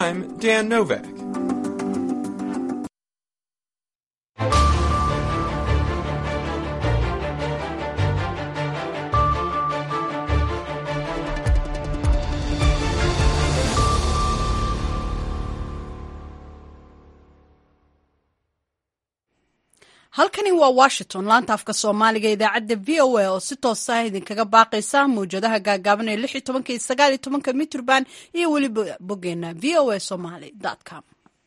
I'm Dan Novak. halkani waa washington laanta afka soomaaliga idaacadda v o a oo si toosa idinkaga baaqaysa mawjadaha gaagaaban ee lix iyo tobanka iyo sagaal iyo tobanka mitrban iyo weliba boggeena v o a somaly com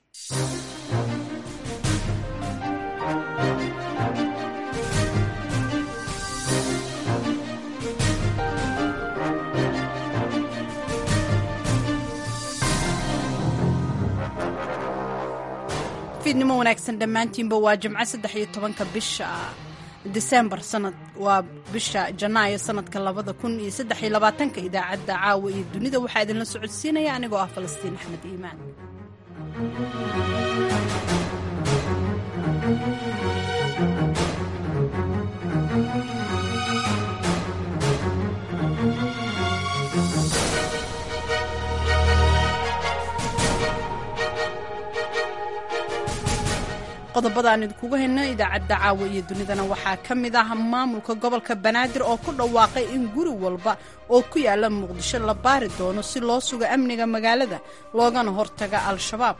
fiidnimo wanaagsan dhammaantiinba waa jimco saddex iyo tobanka bisha disembar sanad waa bisha janaayo sanadka labada kun iyo saddex iyo labaatanka idaacadda caawa iyo dunida waxaa idinla socodsiinaya anigoo ah falastiin axmed iimaan qodobada aan idinkugu hayno idaacadda caawa iyo dunidana waxaa ka mid ah maamulka gobolka banaadir oo ku dhawaaqay in guri walba oo ku yaala muqdisho la baari doono si loo sugo amniga magaalada loogana hortaga al-shabaab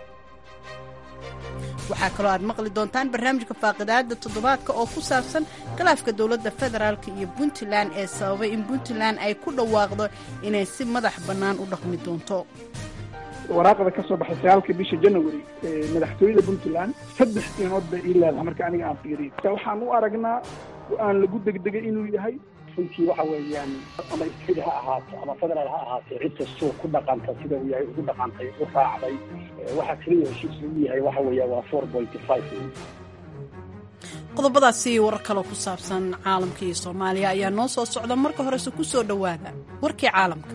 waxaa kaloo aad maqli doontaan barnaamijka faaqidaada toddobaadka oo ku saabsan khilaafka dowladda federaalk iyo puntland ee sababay in puntland ay ku dhawaaqdo inay si madax bannaan u dhaqmi doonto waraaqda ka soo baxay sagaalka bisha january madaxtooyada puntland saddex inood bay ii leedahay marka aniga aan fiiriyo waxaan u aragnaa go-aan lagu degdegay inuu yahay runtii waxa weeyaan ama state ha ahaato ama federaal ha ahaatee cid kastoo ku dhaqanta sida uu yahay ugu dhaqantay u raacday waxa keliya heshiis lagu yahay waxa weeya waa four pointy five qodobadaasi warar kaloo ku saabsan caalamka iyo soomaaliya ayaa noo soo socda marka horese ku soo dhowaada warkii caalamka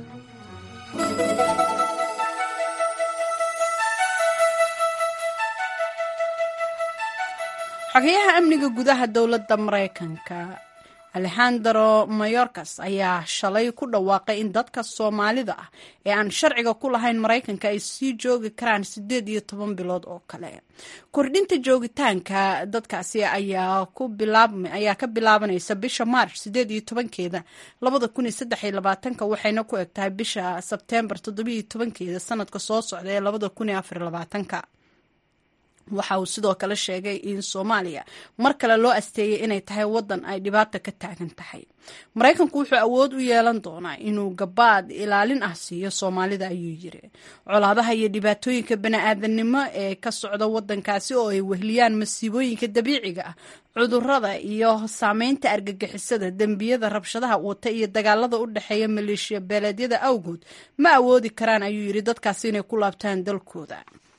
xogayaha amniga gudaha dowladda maraykanka alexandro mayorkas ayaa shalay ku dhawaaqay in dadka soomaalida ah ee aan sharciga ku lahayn maraykanka ay sii joogi karaan siddeed iyo toban bilood oo kale kordhinta joogitaanka dadkaasi ayaa ka bilaabanaysa bisha maarch siddeed iyo tobankeeda labada kun iyo saddex iyo labaatanka waxayna ku eg tahay bisha sebteembar toddobiyo tobankeeda sanadka soo socda ee labada kun iyo afar iyo labaatanka waxa uu sidoo kale sheegay in soomaaliya mar kale loo asteeyay inay tahay waddan ay dhibaata ka taagan tahay maraykanku wuxuu awood u yeelan doonaa inuu gabaad ilaalin ah siiyo soomaalida ayuu yiri colaadaha iyo dhibaatooyinka bani-aadamnimo ee ka socda waddankaasi oo ay wehliyaan masiibooyinka dabiiciga ah cudurada iyo saameynta argagixisada dembiyada rabshadaha wata iyo dagaalada u dhexeeya maleeshiya beeleedyada awgood ma awoodi karaan ayuu yiri dadkaasi inay ku laabtaan dalkooda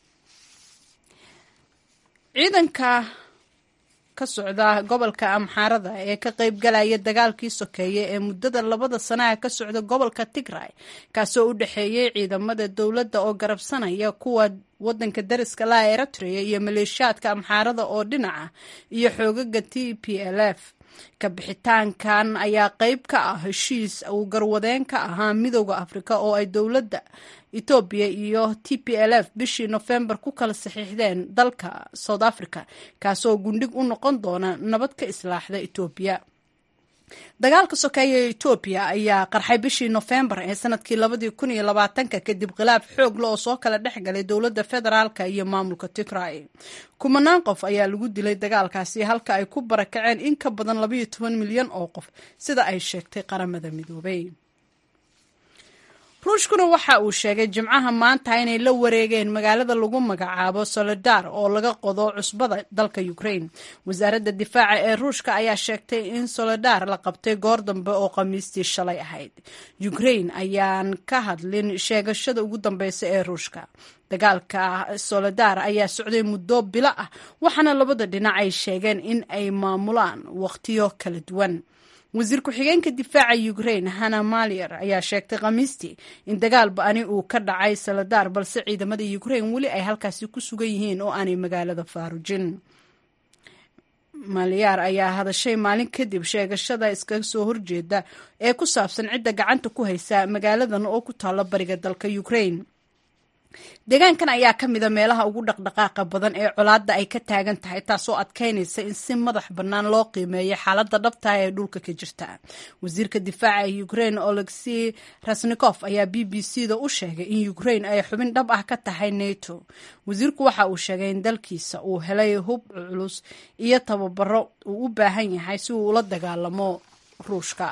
ciidanka ka socda gobolka amxaarada ee ka qaybgalaya dagaalkii sokeeye ee muddada labada sanaha ka socda gobolka tigray kaasoo u dhexeeyey ciidamada dowladda oo garabsanaya kuwa wadanka dariska laha eritrea iyo maleeshiyaadka amxaarada oo dhinaca iyo xoogaga t p l f ka bixitaankan ayaa qeyb ka ah heshiis uu garwadeen ka ahaa midooda afrika oo ay dowladda etoobiya iyo t p l f bishii nofembar ku kala saxiixdeen dalka south africa kaasoo gundhig u noqon doona nabad ka islaaxda etoobiya dagaalka sokeeye ee etoobiya ayaa qarxay bishii nofembar ee sanadkii labadii kun iyo labaatanka kadib khilaaf xoogla oo soo kala dhex galay dowladda federaalka iyo maamulka tigray kumanaan qof ayaa lagu dilay dagaalkaasi halka ay ku barakaceen in ka badan labayo toban milyan oo qof sida ay sheegtay qaramada midoobay ruushkuna waxa uu sheegay jimcaha maanta inay la wareegeen magaalada lagu magacaabo soledar oo laga qodo cusbada dalka ukraine wasaaradda difaaca ee ruushka ayaa sheegtay in soledar la qabtay goor dambe oo khamiistii shalay ahayd ukraine ayaan ka hadlin sheegashada ugu dambeysa ee ruushka dagaalka soledar ayaa socday muddo bilo ah waxaana labada dhinac ay sheegeen in ay maamulaan wakhtiyo kala duwan wasiir ku-xigeenka difaaca ukraine hana malier ayaa sheegtay khamiistii in dagaal ba-ani uu ka dhacay saladar balse ciidamada ukraine weli ay halkaasi ku sugan yihiin oo aanay magaalada faarujin maliyaar ayaa hadashay maalin kadib sheegashada iskaga soo horjeeda ee ku saabsan cidda gacanta ku haysa magaaladan oo ku taalla bariga dalka ukraine deegaankan ayaa ka mida meelaha ugu dhaqdhaqaaqa badan ee colaadda ay ka taagan tahay taasoo adkeynaysa in si madax bannaan loo qiimeeyo xaaladda dhabtaha ee dhulka ka jirta wasiirka difaaca ee ukraine olexi rasnikof ayaa b b c da u sheegay in ukraine ay xubin dhab ah ka tahay nato wasiirku waxa uu sheegay in dalkiisa uu helay hub culus iyo tababaro uu u baahan yahay si uu ula dagaalamo ruushka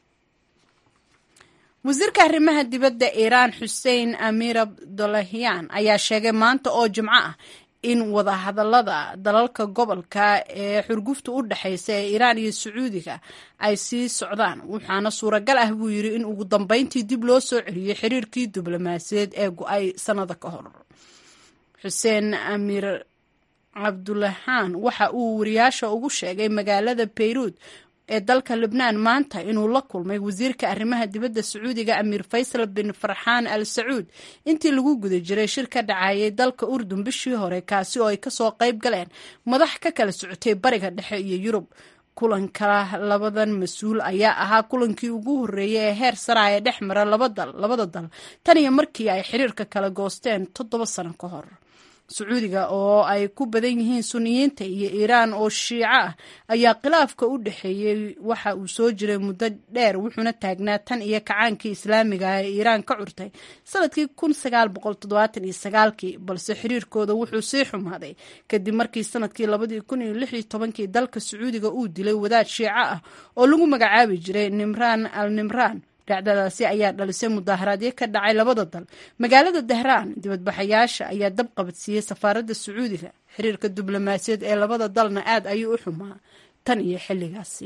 wasiirka arrimaha dibadda iiraan xuseen amir abdulahiyan ayaa sheegay maanta oo jimco ah in wadahadalada dalalka gobolka ee xurgufta u dhexeysa ee iiraan iyo sacuudiga ay sii socdaan waxaana suuragal ah buu yidhi in ugu dambeyntii dib loo soo celiyey xiriirkii diblomaasiyaed ee go-ay sannada ka hor xuseen amir cabdulahaan waxa uu wariyaasha ugu sheegay magaalada bayruud ee dalka lebnaan maanta inuu la kulmay wasiirka arrimaha dibadda sacuudiga amiir faysal bin farxaan al sacuud intii lagu guda jiray shir ka dhacayay dalka urdun bishii hore kaasi oo ay kasoo qayb galeen madax ka kala socotay bariga dhexe iyo yurub kulanka labadan mas-uul ayaa ahaa kulankii ugu horreeyay ee heer sara ee dhex mara labada dal tan iyo markii ay xiriirka kala goosteen toddoba sano ka hor sacuudiga oo ay ku badan yihiin suniyiinta iyo iiraan oo shiico ah ayaa khilaafka u dhexeeyey waxa uu soo jiray muddo dheer wuxuuna taagnaa tan iyo kacaankii islaamiga ah ee iiraan ka curtay sanadkii kun sagaal boqol toddobaatan iyo sagaalkii balse xiriirkooda wuxuu sii xumaaday kadib markii sanadkii labadii kun iyo lix iyo tobankii dalka sacuudiga uu dilay wadaad shiico ah oo lagu magacaabi jiray nimraan al nimraan dhacdadaasi ayaa dhalisay mudaaharaadyo ka dhacay labada dal magaalada dahraan dibadbaxayaasha ayaa dab qabadsiiyey safaaradda sacuudiga xiriirka diblomaasiyad ee labada dalna aad ayuu u xumaa tan iyo xilligaasi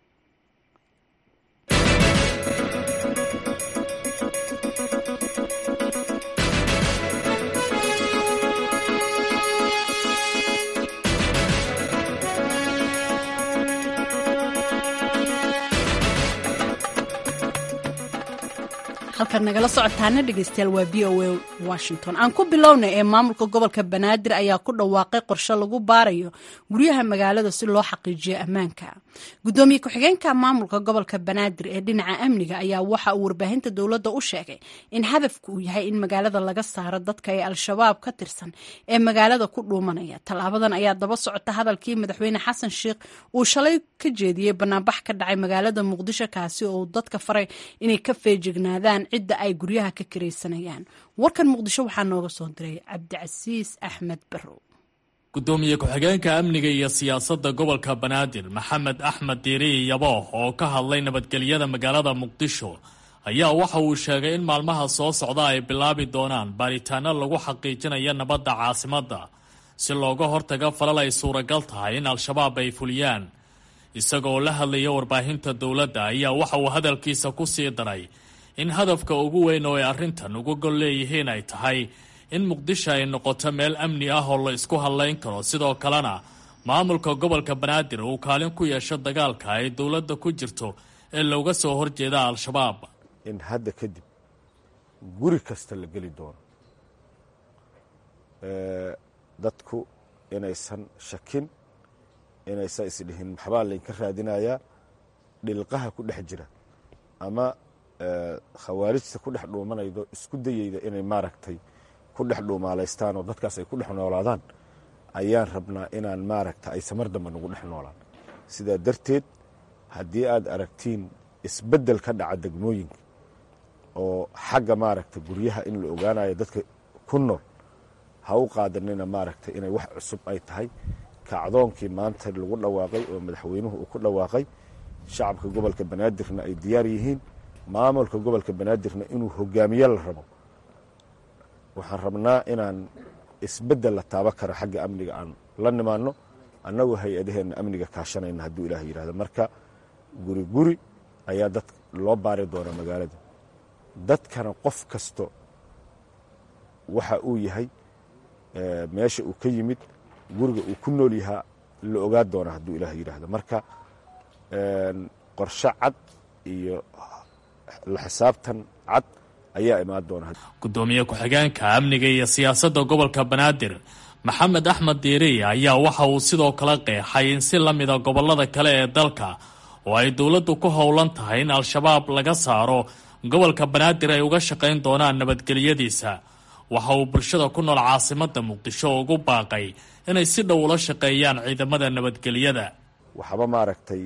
halkaad nagala socotaana dhegeystayaal waa v o a washington aan ku bilowna ee maamulka gobolka banaadir ayaa ku dhawaaqay qorshe lagu baarayo guryaha magaalada si loo xaqiijiyo ammaanka gudoomiye ku-xigeenka maamulka gobolka banaadir ee dhinaca amniga ayaa waxa uu warbaahinta dowladda u sheegay in hadafku uu yahay in magaalada laga saaro dadka ee al-shabaab ka tirsan ee magaalada ku dhuumanaya tallaabadan ayaa daba socota hadalkii madaxweyne xasan sheikh uu shalay ka jeediyey banaanbax ka dhacay magaalada muqdisho kaasi oo uu dadka faray inay ka feejignaadaan cidda ay guryaha ka kiraysanayaan warkan muqdisho waxaa nooga soo diray cabdicasiis axmed barrow gudoomiye ku-xigeenka amniga iyo siyaasadda gobolka banaadir maxamed axmed diiriyi yabooh oo ka hadlay nabadgelyada magaalada muqdisho ayaa waxa uu sheegay in maalmaha soo socda ay bilaabi doonaan baaritaano lagu xaqiijinayo nabadda caasimadda si looga hortaga falal ay suuragal tahay in al-shabaab ay fuliyaan isagoo la hadlaya warbaahinta dowladda ayaa waxa uu hadalkiisa ku sii daray in hadafka ugu weyn oo ay arrintan uga gol leeyihiin ay tahay in muqdisho ay noqoto meel amni ah oo la isku hadlayn karo sidoo kalena maamulka gobolka banaadir uu kaalin ku yeesho dagaalka ay dowladda ku jirto ee looga soo horjeeda al-shabaab in hadda kadib guri kasta la geli doono dadku inaysan shakin inaysan isdhihin maxbaa laynka raadinayaa dhilqaha ku dhex jira ama khawaarijta ku dhex dhuumanaydo isku dayeyda inay maaragtay ku dhex dhuumaalaystaan oo dadkaas ay ku dhex noolaadaan ayaan rabnaa inaan maaragta ay samar damba nagu dhex noolaan sidaa darteed haddii aad aragtiin isbeddel ka dhaca degmooyinka oo xagga maaragta guryaha in la ogaanayo dadka ku nool ha u qaadanina maaragta inay wax cusub ay tahay kacdoonkii maanta lagu dhawaaqay oo madaxweynuhu uu ku dhawaaqay shacabka gobolka banaadirna ay diyaar yihiin maamulka gobolka banaadirna inuu hogaamiye la rabo waxaan rabnaa inaan isbeddel la taaba karo xagga amniga aan la nimaanno annagoo hay-adaheenna amniga kaashanayna hadduu ilaah yidhahdo marka guri guri ayaa dad loo baari doona magaalada dadkana qof kasto waxa uu yahay meesha uu ka yimid guriga uu ku nool yahaa la ogaa doona hadduu ilaah yidhaahdo marka qorshe cad iyo la xisaabtan cad ayaa imaan doona gudoomiye ku-xigeenka amniga iyo siyaasadda gobolka banaadir maxamed axmed diiriye ayaa waxa uu sidoo kale qeexay in si la mida gobollada kale ee dalka oo ay dowladdu ku howlan tahay in al-shabaab laga saaro gobolka banaadir ay uga shaqayn doonaan nabadgelyadiisa waxa uu bulshada ku nool caasimadda muqdisho ugu baaqay inay si dhow ula shaqeeyaan ciidamada nabadgelyada waxba maaragtay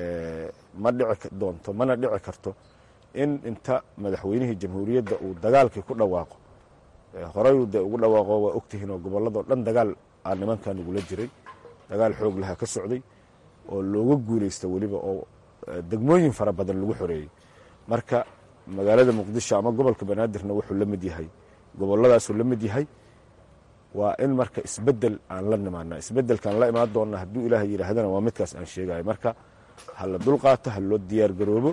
ma dhici doonto mana dhici karto in inta madaxweynihii jamhuuriyadda uu dagaalkii ku dhawaaqo horeyuu dee ugu dhawaaqo waa ogtihiin oo gobolladao dhan dagaal aa nimankan ugula jiray dagaal xoog laha ka socday oo looga guulaysta weliba oo degmooyin fara badan lagu xoreeyey marka magaalada muqdisho ama gobolka banaadirna wuxuu la mid yahay goboladaasuu la mid yahay waa in marka isbedel aan la nimaana isbedelkaan la imaan doonna hadduu ilaaha yidhaahdana waa midkaas aan sheegayo marka ha la dulqaato ha loo diyaar garoobo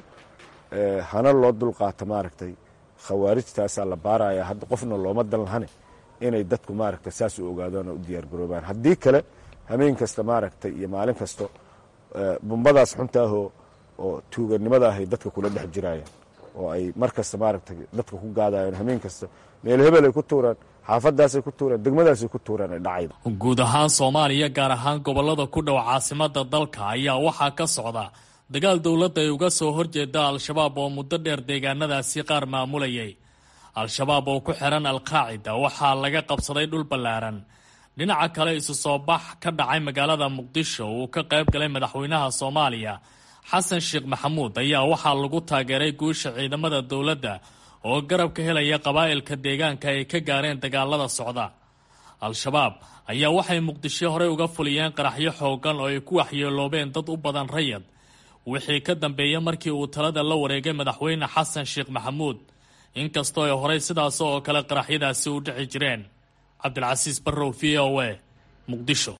hana loo dulqaato maaragtay khawaarijtaasaa la baaraya hadda qofna looma dan lahane inay dadku maaragta saas u ogaadaan oo u diyaar garoobaan haddii kale hameen kasta maaragtay iyo maalin kasto bumbadaas xuntaahoo oo tuuganimada ahay dadka kula dhex jirayaan oo ay mar kasta maaragtay dadka ku gaadayaan hameen kasta meel hebel ay ku tuuraan xaafadaasay ku tuuraan degmadaasay ku tuuraan ay dhacayda guud ahaan soomaaliya gaar ahaan gobollada ku dhow caasimada dalka ayaa waxaa ka socda dagaal dowladda ay uga soo horjeeda al-shabaab oo muddo dheer deegaanadaasi qaar maamulayay al-shabaab oo ku xiran al-qaacida waxaa laga qabsaday dhul ballaaran dhinaca kale isu soo bax ka dhacay magaalada muqdisho uu ka qayb galay madaxweynaha soomaaliya xasan sheekh maxamuud ayaa waxaa lagu taageeray guusha ciidamada dowladda oo garab ka helaya qabaa'ilka deegaanka ay ka gaareen dagaalada socda al-shabaab ayaa waxay muqdisho horey uga fuliyeen qaraxyo xoogan oo ay ku waxyeeloobeen dad u badan rayad wixii ka dambeeyey markii uu talada la wareegay madaxweyne xasan sheekh maxamuud inkastoo ay horey sidaas oo kale qaraxyadaasi u dhici jireen cabdilcasiis barrow v o a muqdisho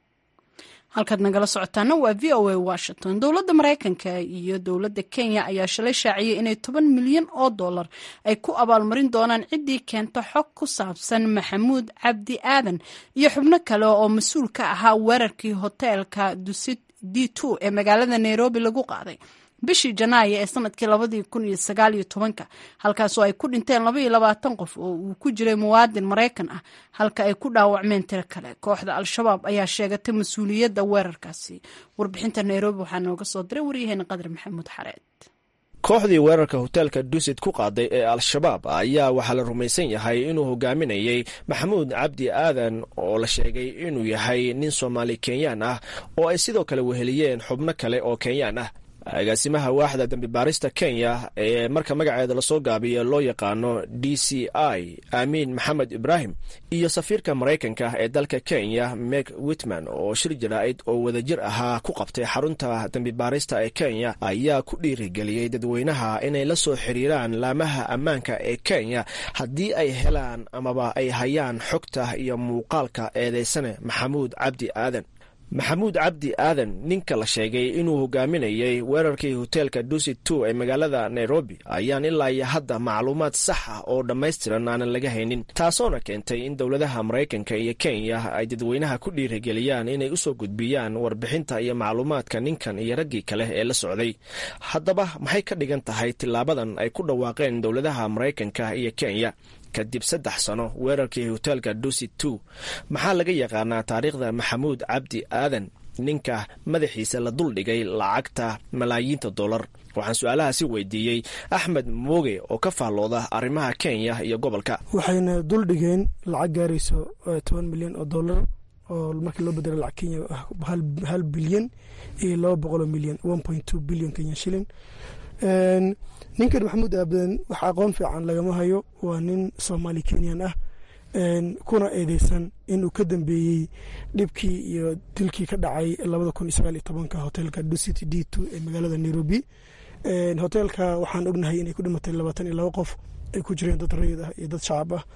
halkaad nagala socotaana waa v o a washington dowladda maraykanka iyo dowladda kenya ayaa shalay shaaciyey inay toban milyan oo dollar ay ku abaalmarin doonaan ciddii keenta xog ku saabsan maxamuud cabdi aadan iyo xubno kale oo mas-uul ka ahaa weerarkii hoteelka dusit d two ee magaalada nairobi lagu qaaday bishii janaayo ee sanadkii labadii kun iyo sagaal iyo tobanka halkaasoo ay ku dhinteen laba iyo labaatan qof oo uu ku jiray muwaadin maraykan ah halka ay ku dhaawacmeen tiro kale kooxda al-shabaab ayaa sheegatay mas-uuliyadda weerarkaasi warbixinta nairobi waxaa nooga soo diray waryaheena qadar maxamuud xareed kooxdii weerarka hoteelka dusit ku qaaday ee al-shabaab ayaa waxaa la rumaysan yahay inuu hogaaminayey maxamuud cabdi aadan oo la sheegay inuu yahay nin soomaali kenyaan ah oo ay sidoo kale weheliyeen xubno kale oo kenyaan ah agaasimaha waaxda dembi baarista kenya ee marka magaceeda lasoo gaabiya loo yaqaano d c i aamiin maxamed ibraahim iyo safiirka maraykanka ee dalka kenya meg witman oo shir jaraa'id oo wadajir ahaa ku qabtay xarunta dembi baarista ee kenya ayaa ku dhiirigeliyey dadweynaha inay la soo xiriiraan laamaha ammaanka ee kenya haddii ay helaan amaba ay hayaan xogta iyo muuqaalka eedeysane maxamuud cabdi aadan maxamuud cabdi aadan ninka la sheegay inuu hogaaminayey weerarkii hoteelka dusit two ee magaalada nairobi ayaan ilaa iyo hadda macluumaad sax ah oo dhammaystiran aanan laga haynin taasoona keentay in dowladaha maraykanka iyo kenya ay dadweynaha ku dhiirigeliyaan inay usoo gudbiyaan warbixinta iyo macluumaadka ninkan iyo raggii kale ee la socday haddaba maxay ka dhigan tahay tilaabadan ay ku dhawaaqeen dowladaha maraykanka iyo kenya kadib saddex sano weerarkii hoteelka dusit two maxaa laga yaqaanaa taariikhda maxamuud cabdi aadan ninka madaxiisa la duldhigay lacagta malaayiinta dollar waxaan su-aalahaasi weydiiyey axmed mooge oo ka faallooda arrimaha kenya iyo gobolka waxayna duldhigeen lacag gaarayso toban milyan oo dollar oo markii loo bedelo lacag kenya hal bilyan iyo laba boqoloo milyan one point two bilyan kenya shilling ninkan maxamuud aabadan wax aqoon fiican lagama hayo waa nin soomaali kenyan ah kuna eedeysan inuu ka dambeeyey dhibkii iyo dilkii ka dhacay labada kun iyo sagaal iyo tobanka hoteelka ducity d two ee magaalada nairobi hoteelka waxaan ognahay inay ku dhimatay labaatan iyo laba qof ay ku jireen dad rayid ah iyo dad shacab ah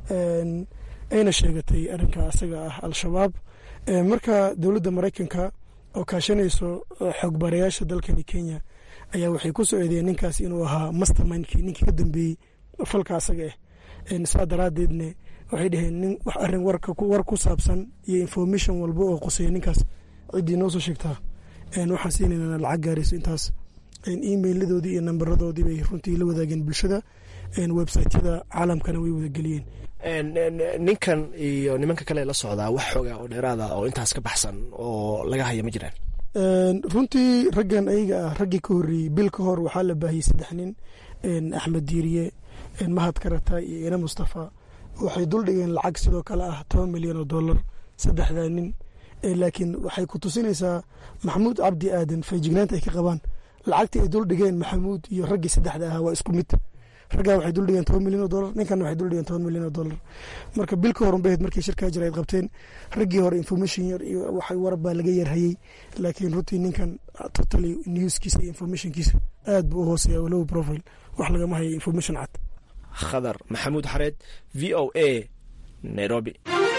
ayna sheegatay arrinka asaga ah al-shabaab marka dowladda maraykanka oo kaashanayso xogbarayaasha dalkani kenya ayaa waxay ku soo eedeeyeen ninkaas inuu ahaa mastermindkii ninkii ka dambeeyey falka asaga ah saa daraadeedne waxay dhaheen nin wax arrin war ku saabsan iyo information walba oo qoseeya ninkaas ciddii noo soo sheegtaa waxaan siinayna lacag gaarayso intaas emailadoodii iyo nambaradoodii bay runtii la wadaageen bulshada websiteyada caalamkana way wadageliyeen ninkan iyo nimanka kale la socdaa wax xooga oo dheeraada oo intaas ka baxsan oo laga haya ma jiraan runtii raggan ayaga ah raggii ka horreeyey bil ka hor waxaa la baahiyey saddex nin axmed diiriye mahad karata iyo ina mustafa waxay duldhigeen lacag sidoo kale ah toban milyan oo dollar saddexdaa nin laakiin waxay ku tusinaysaa maxamuud cabdi aadan feejignaanta ay ka qabaan lacagtii ay duldhigeen maxamuud iyo raggii saddexda ahaa waa isku mid raggaa waxay duldhigeen toban milyan oo dollar ninkan waxay duldhigeen toban milyan oo dollar marka bil ka horun baheed markii shirkaa jira ay qabteen raggii hore information yar iyo waxay warab baa laga yarhayey laakiin runtii ninkan totally newskiisa iyo informationkiisa aad buu u hooseeya low profile wax lagama hayo information cad khadar maxamuud xareed v o a nairobi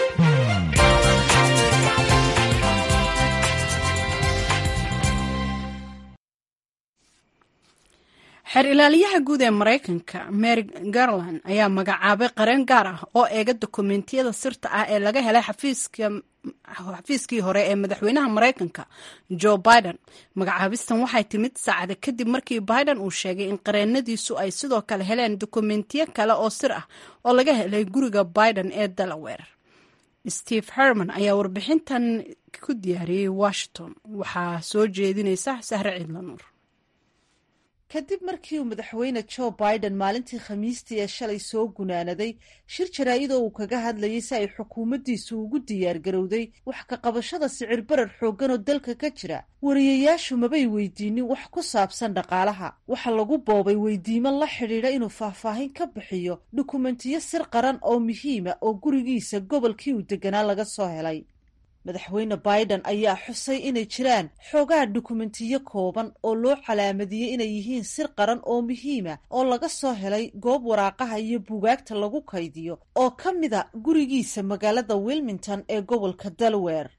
xeer ilaaliyaha guud ee maraykanka mary garland ayaa magacaabay qareen gaar ah oo eega dokumentiyada sirta ah ee laga helay xafiiskii hore ee madaxweynaha maraykanka joe biden magacaabistan waxay timid saacada kadib markii biden uu sheegay in qareenadiisu ay sidoo kale heleen dokumentiyo kale oo sir ah oo laga helay guriga biden ee delaware steve herman ayaa warbixintan ku diyaariyey washington waxaa soo jeedinaysa sahre ciidla nuur kadib markii uu madaxweyne joe biden maalintii khamiistii ee shalay soo gunaanaday shir jaraa'idoo uu kaga hadlayay si ay xukuumaddiisu ugu diyaargarowday wax ka qabashada sicir barar xooggan oo dalka ka jira wariyayaashu mabay weydiinin wax ku saabsan dhaqaalaha waxa lagu boobay weydiimo la xidhiidha inuu faahfaahin ka bixiyo dukumentiyo sir qaran oo muhiima oo gurigiisa gobolkii uu deganaa laga soo helay madaxweyne biden ayaa xusay inay jiraan xoogaha dukumentiyo kooban oo loo calaamadiyey inay yihiin sir qaran oo muhiima oo laga soo helay goob waraaqaha iyo buugaagta lagu kaydiyo oo ka mida gurigiisa magaalada wilmington ee gobolka delaware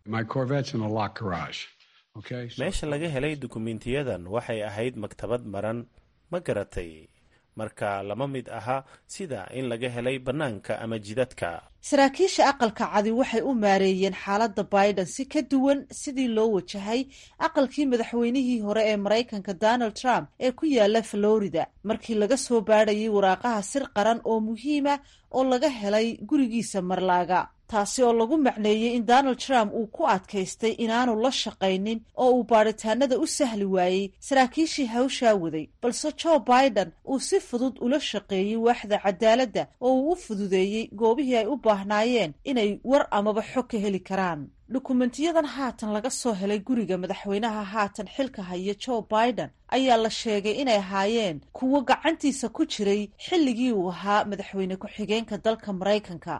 meesha laga helay dukumentiyadan waxay ahayd maktabad maran ma garatay marka lama mid aha sida in laga helay bannaanka ama jidadka saraakiisha aqalka cadi waxay u maareeyeen xaaladda biden si ka duwan sidii loo wajahay aqalkii madaxweynihii hore ee maraykanka donald trump ee ku yaala florida markii laga soo baadhayay waraaqaha sir qaran oo muhiima oo laga helay gurigiisa marlaaga taasi oo lagu macneeyey in donald trump uu ku adkaystay inaanu la shaqaynin oo uu baadhitaanada u sahli waayey saraakiishii hawshaa waday balse joe biden uu si fudud ula shaqeeyey waaxda cadaaladda oo uu u fududeeyey goobihii ay u baahnaayeen inay war amaba xog ka heli karaan dukumentiyadan haatan laga soo helay guriga madaxweynaha haatan xilka haya joe biden ayaa la sheegay inay ahaayeen kuwo gacantiisa ku jiray xilligii uu ahaa madaxweyne ku-xigeenka dalka maraykanka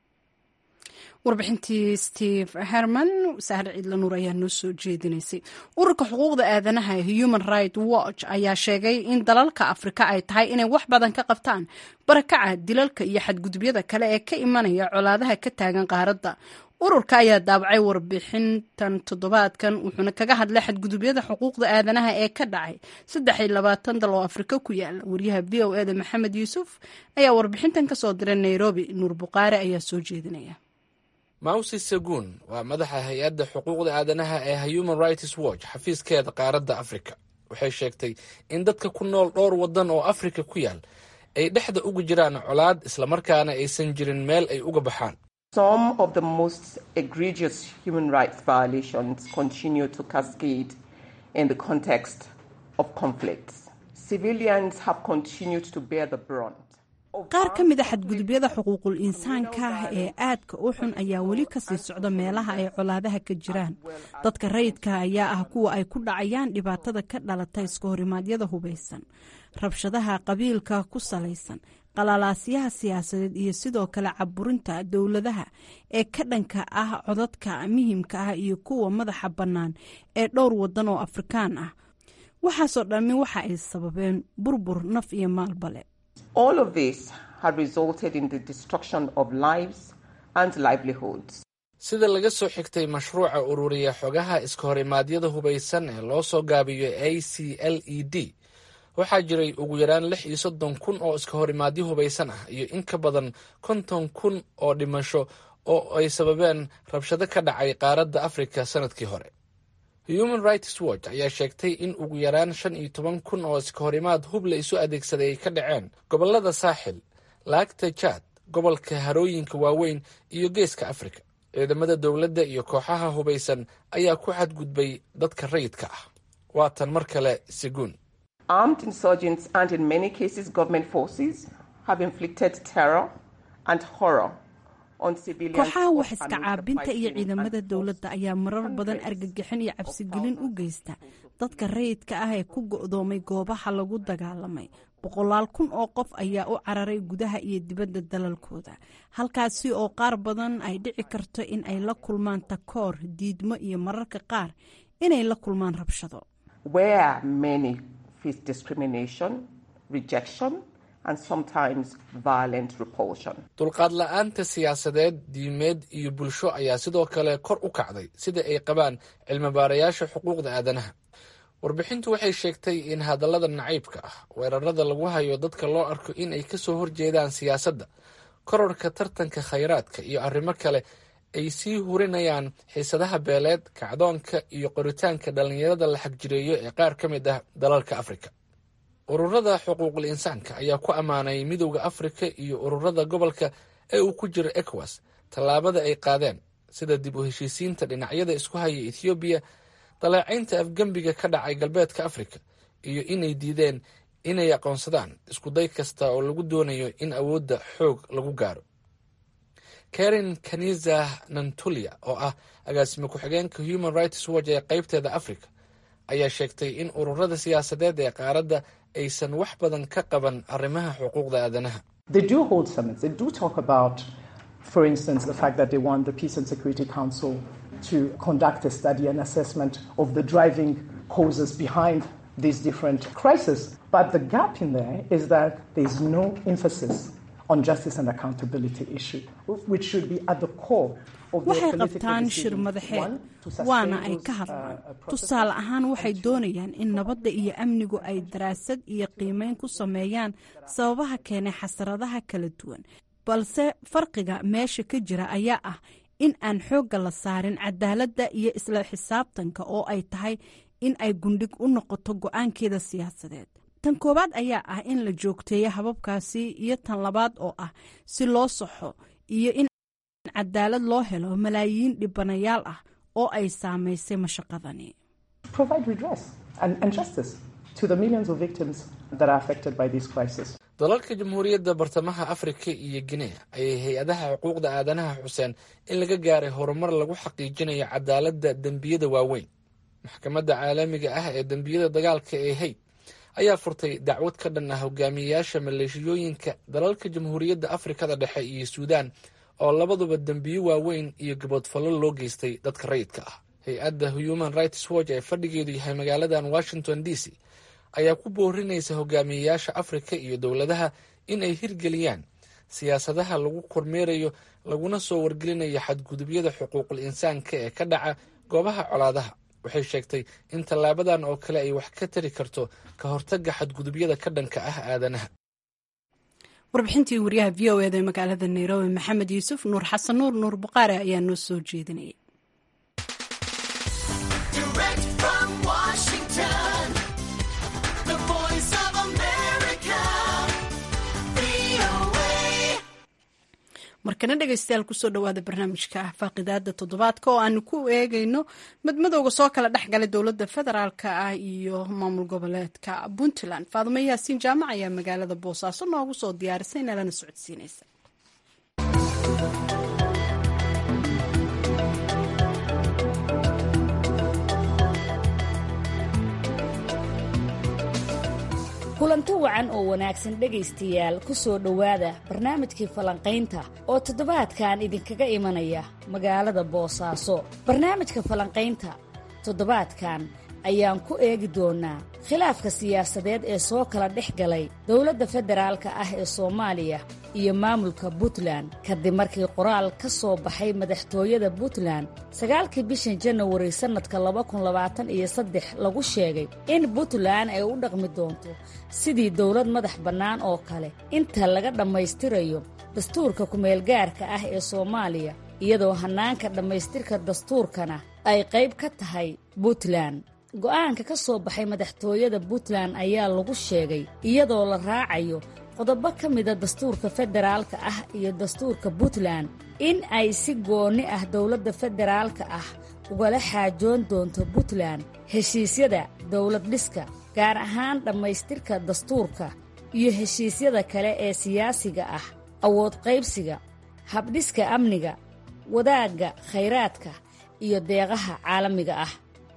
warbixintii steve herman sahar ciidla nuur ayaa noo soo jeedinaysay ururka xuquuqda aadanaha ee human right watch ayaa sheegay in dalalka afrika ay tahay inay wax badan ka qabtaan barakaca dilalka iyo xadgudubyada kale ee ka imanaya colaadaha ka taagan qaaradda ururka ayaa daabacay warbixintan toddobaadkan wuxuuna kaga hadlay xadgudubyada xuquuqda aadanaha ee ka dhacay saddex iyo labaatan dal oo afrika ku yaala wariyaha v o eda maxamed yuusuf ayaa warbixintan kasoo diray nairobi nuur buqaare ayaa soo jeedinaya mawsi saguun waa madaxa hay-adda xuquuqda aadanaha ee human rights watch xafiiskeeda qaaradda afrika waxay sheegtay in dadka ku nool dhowr waddan oo afrika ku yaal ay dhexda uga jiraan colaad islamarkaana aysan jirin meel ay uga baxaan some of the most egregious human rights violations continue to cascade in the context of conflicts civilians have continued to bear the brunt qaar ka mid a xadgudubyada xuquuqul insaanka ee aadka u xun ayaa weli kasii socda meelaha ay colaadaha ka jiraan dadka rayidka ayaa ah kuwa ay ku dhacayaan dhibaatada ka dhalata iska horimaadyada hubaysan rabshadaha qabiilka ku salaysan qalalaasyaha siyaasadeed iyo sidoo kale caburinta dowladaha ee ka dhanka ah codadka muhimka ah iyo kuwa madaxa bannaan ee dhowr waddan oo afrikaan ah waxaasoo dhammi waxa ay sababeen burbur naf iyo maalbale All of this had resulted in the destruction of lives and livelihoods. sida laga soo xigtay mashruuca ururiya xogaha iska horimaadyada hubaysan ee loo soo gaabiyo a c l e d waxaa jiray ugu yaraan lix iyo soddon kun oo iska horimaadyo hubaysan ah iyo in ka badan konton kun oo dhimasho oo ay sababeen rabshado ka dhacay qaaradda afrika sanadkii hore human rights watch ayaa sheegtay in ugu yaraan shan iyo toban kun oo iska horimaad hub la isu adeegsaday ay ka dhaceen gobollada saaxil laagta jaad gobolka harooyinka waaweyn iyo geeska afrika ciidamada dowladda iyo kooxaha hubaysan ayaa ku xadgudbay dadka rayidka ah waatan mar kale seguun Armed insurgents and in many cases government forces have inflicted terror and horror kooxaha wax iska caabinta iyo ciidamada dowladda ayaa marar badan argagixin iyo cabsigelin u geysta dadka rayidka ah ee ku go'doomay goobaha lagu dagaalamay boqolaal kun oo qof ayaa u cararay gudaha iyo dibadda dalalkooda halkaasi oo qaar badan ay dhici karto in ay la kulmaan takoor diidmo iyo mararka qaar inay la kulmaan rabshado dulqaad la-aanta siyaasadeed diimeed iyo bulsho ayaa sidoo kale kor u kacday sida ay qabaan cilmibaarayaasha xuquuqda aadanaha warbixintu waxay sheegtay in hadallada nacaybka ah weerarada lagu hayo dadka loo arko in ay kasoo horjeedaan siyaasadda kororka tartanka khayraadka iyo arrimo kale ay sii hurinayaan xiisadaha beeleed kacdoonka iyo qoritaanka dhallinyarada la xagjireeyo ee qaar ka mid ah dalalka afrika ururada xuquuqul insaanka ayaa ku ammaanay midowda afrika iyo ururada gobolka ee uu ku jiro ecowas tallaabada ay qaadeen sida dib u heshiisiinta dhinacyada isku haya ethoobiya daleecaynta afgembiga ka dhacay galbeedka afrika iyo inay diideen inay aqoonsadaan iskuday kasta oo lagu doonayo in awoodda xoog lagu gaaro karen kaniza nantulia oo ah agaasime ku-xigeenka human rights watch ee qaybteeda africa ayaa sheegtay in ururada siyaasadeed ee qaaradda aysan wax badan ka qaban arrimaha xuquuqda aadanaha to conduct a study and assessment of the driving causes behind these different crises. But the gap in there is that there's no emphasis on justice and accountability issue, which should be at the core waxay qabtaan shir madaxeed waana ay ka hadlaan tusaale ahaan waxay doonayaan in nabadda iyo amnigu ay daraasad iyo qiimeyn ku sameeyaan sababaha keenay xasaradaha kala duwan balse farqiga meesha ka jira ayaa ah in aan xoogga la saarin cadaaladda iyo isla xisaabtanka oo ay tahay in ay gundhig u noqoto go-aankeeda siyaasadeed tan koowaad ayaa ah in la joogteeyo hababkaasi iyo tan labaad oo ah si loo saxo iyo in cadaalad loo helo malaayiin dhibanayaal ah oo ay saamaysay mashaqadani dalalka jamhuuriyadda bartamaha afrika iyo guinea ayay hay-adaha xuquuqda aadanaha xuseen in laga gaaray horumar lagu xaqiijinayo cadaaladda dembiyada waaweyn maxkamadda caalamiga ah ee dembiyada dagaalka ee hayd ayaa furtay dacwad ka dhan ah hogaamiyeyaasha maleeshiyooyinka dalalka jamhuuriyadda afrikada dhexe iyo suudaan oo labaduba dembiyo waaweyn iyo gaboodfallo loo geystay dadka rayidka ah hay-adda human rights watch ee fadhigeedu yahay magaaladan washington d c ayaa ku boorinaysa hogaamiyeyaasha afrika iyo dowladaha in ay hirgeliyaan siyaasadaha lagu kormeerayo laguna soo wargelinayo xadgudubyada xuquuqul insaanka ee ka dhaca goobaha colaadaha waxay sheegtay in tallaabadan oo kale ay wax ka tari karto ka hortagga xadgudubyada ka dhanka ah aadanaha warbixintii wariyaha v o eda ee magaalada nairobi maxamed yuusuf nuur xasan nuur nuur buqaare ayaa noo soo jeedinayay markana dhegeystayaal kusoo dhawaada barnaamijka ah faaqidaada toddobaadka oo aanu ku eegayno madmadowga soo kala dhexgalay dowladda federaalka ah iyo maamul goboleedka puntland faadumo yaasiin jaamac ayaa magaalada boosaaso noogu soo diyaarisay nalana socodsiinaysa kulanti wacan oo wanaagsan dhegaystayaal ku soo dhowaada barnaamijkii falanqaynta oo toddobaadkan idinkaga imanaya magaalada boosaaso barnaamijka falanqaynta toddobaadkan ayaan ku eegi doonnaa khilaafka siyaasadeed ee soo kala dhex galay dowladda federaalka ah ee soomaaliya iyo maamulka puntland kadib markii qoraal ka soo baxay madaxtooyada puntland sagaalkii bishan janawari sannadka laba kun labaatan iyo saddex lagu sheegay in puntland ay u dhaqmi doonto sidii dowlad madax bannaan oo kale inta laga dhammaystirayo dastuurka kumeelgaarka ah ee soomaaliya iyadoo hannaanka dhammaystirka dastuurkana ay qayb ka tahay puntland go'aanka ka soo baxay madaxtooyada puntland ayaa lagu sheegay iyadoo la raacayo qodobo ka mida dastuurka federaalka ah iyo dastuurka puntland in ay si goonni ah dowladda federaalka ah ugala xaajoon doonto puntland heshiisyada dowlad dhiska gaar ahaan dhammaystirka dastuurka iyo heshiisyada kale ee siyaasiga ah awood qaybsiga habdhiska amniga wadaagga khayraadka iyo deeqaha caalamiga ah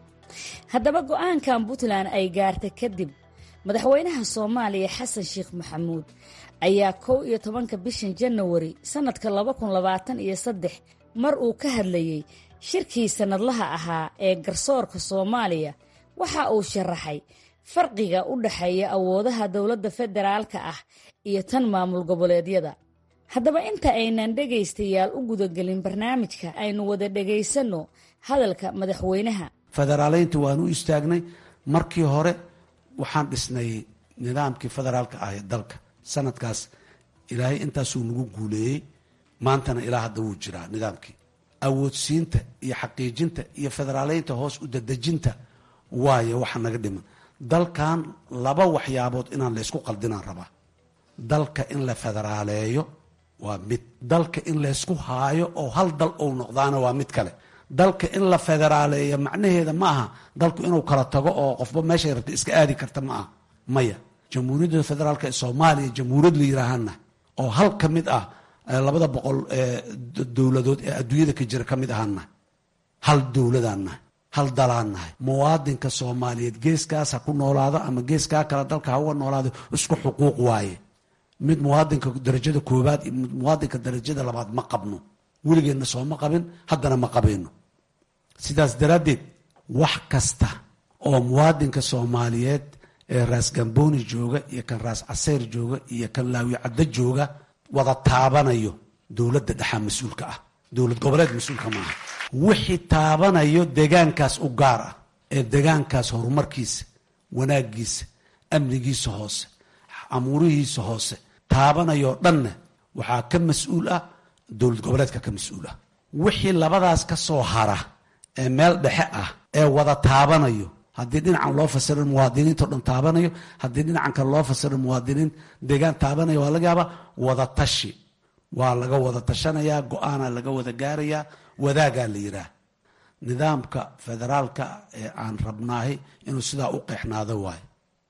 haddaba go'aankan puntland ay gaartay kadib madaxweynaha soomaaliya xasan sheekh maxamuud ayaa kow iyo tobanka bishan janawari sannadka laba kun labaatan iyo saddex mar uu ka hadlayey shirkii sannadlaha ahaa ee garsoorka soomaaliya waxa uu sharaxay farqiga u dhexeeya awoodaha dowladda federaalka ah iyo tan maamul goboleedyada haddaba inta aynan dhegaystayaal u gudagelin barnaamijka aynu wada dhegaysanno hadalka madaxweynaha federaaleynta waan u istaagnay markii hore waxaan dhisnay nidaamkii federaalka ah ee dalka sanadkaas ilaahay intaasuu nagu guuleeyey maantana ilaa hadda wuu jiraa nidaamkii awoodsiinta iyo xaqiijinta iyo federaaleynta hoos u dadejinta waayo waxa naga dhiman dalkan laba waxyaabood inaan laysku qaldinaan rabaa dalka in la federaaleeyo waa mid dalka in laysku haayo oo hal dal ou noqdaana waa mid kale dalka in la federaaleeyo macnaheeda ma aha dalku inuu kala tago oo qofba meeshay rabta iska aadi karta ma aha maya jamhuuriyadda federaalk ee soomaaliya jamhuuriyad la yiraahana oo hal ka mid ah labada boqol dowladood ee adduunyada ka jira ka mid ahaana hal dowladaan nahay hal dalaan nahay muwaadinka soomaaliyeed geeskaas ha ku noolaado ama geeskaa kale dalka ha uga noolaado isku xuquuq waaye mid muwaadinka darajada koobaad iyo mid muwaadinka darajada labaad ma qabno weligeenna sooma qabin haddana ma qabayno sidaas daraaddeed wax kasta oo muwaadinka soomaaliyeed ee raas gambooni jooga iyo kan raas caseyr jooga iyo kan laawi caddo jooga wada taabanayo dowladda dhexaa mas-uulka ah dowlad goboleed mas-uulka maaha wixii taabanayo degaankaas u gaar ah ee degaankaas horumarkiisa wanaagiisa amnigiisa hoose amuurihiisa hoose taabanayoo dhanna waxaa ka mas-uul ah dowlad goboleedka ka mas-uul ah wixii labadaas ka soo hara ee meel dhexe ah ee wada taabanayo haddii dhinacan loo fasirin muwaadiniinto dhan taabanayo haddii dhinacan kale loo fasirin muwaadiniin deegaan taabanayo waa laga yaabaa wada tashi waa laga wada tashanayaa go-aana laga wada gaarayaa wadaagaa la yidhaah nidaamka federaalka ee aan rabnaahay inuu sidaa u qeexnaado waayo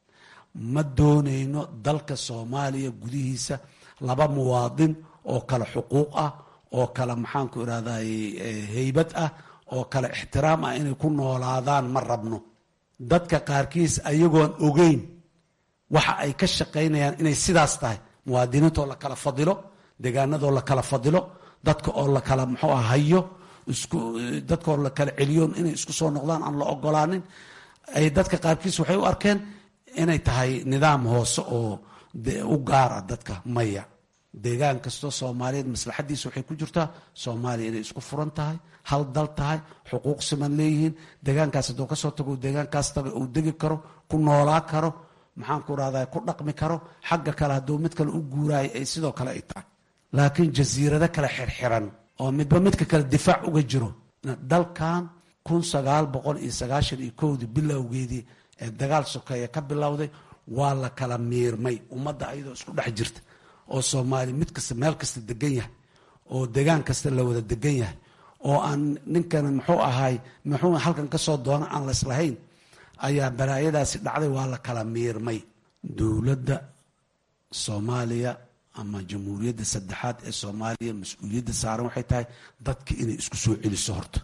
ma doonayno dalka soomaaliya gudihiisa laba muwaadin oo kale xuquuq ah oo kale maxaanku irahday heybad ah oo kale ixtiraam ah inay ku noolaadaan ma rabno dadka qaarkiis ayagoon ogeyn waxa ay ka shaqaynayaan inay sidaas tahay muwaadiniintoo la kala fadilo deegaanadoo la kala fadilo dadka oo la kala muxuu ah hayo isku dadkaoo la kala celiyoon inay isku soo noqdaan aan la ogolaanin ay dadka qaarkiis waxay u arkeen inay tahay nidaam hoose oo u gaara dadka maya deegaan kastoo soomaaliyeed maslaxadiisa waxay ku jirtaa soomaaliya inay isku furan tahay hal dal tahay xuquuq siman leeyihiin deegaankaas hadduu kasoo tago deegaankaas taga uu degi karo ku noolaa karo maxaanku rahda ku dhaqmi karo xagga kale hadduu mid kale u guuraayo ay sidoo kale ay tahay laakiin jasiirado kale xirxiran oo midba midka kale difaac uga jiro dalkan kun sagaal boqol iyo sagaashan iyo kowdii bilowgeedii ee dagaal sokeeye ka bilowday waa la kala miirmay ummadda ayadoo isku dhex jirta oo soomaali mid kasta meel kasta degan yahay oo degaan kasta la wada degan yahay oo aan ninkan muxuu ahaay muxuu halkan kasoo doona aan la islahayn ayaa balaayadaasi dhacday waa la kala miirmay dowladda soomaaliya ama jamhuuriyadda saddexaad ee soomaaliya mas-uuliyadda saaran waxay tahay dadka inay isku soo celiso horta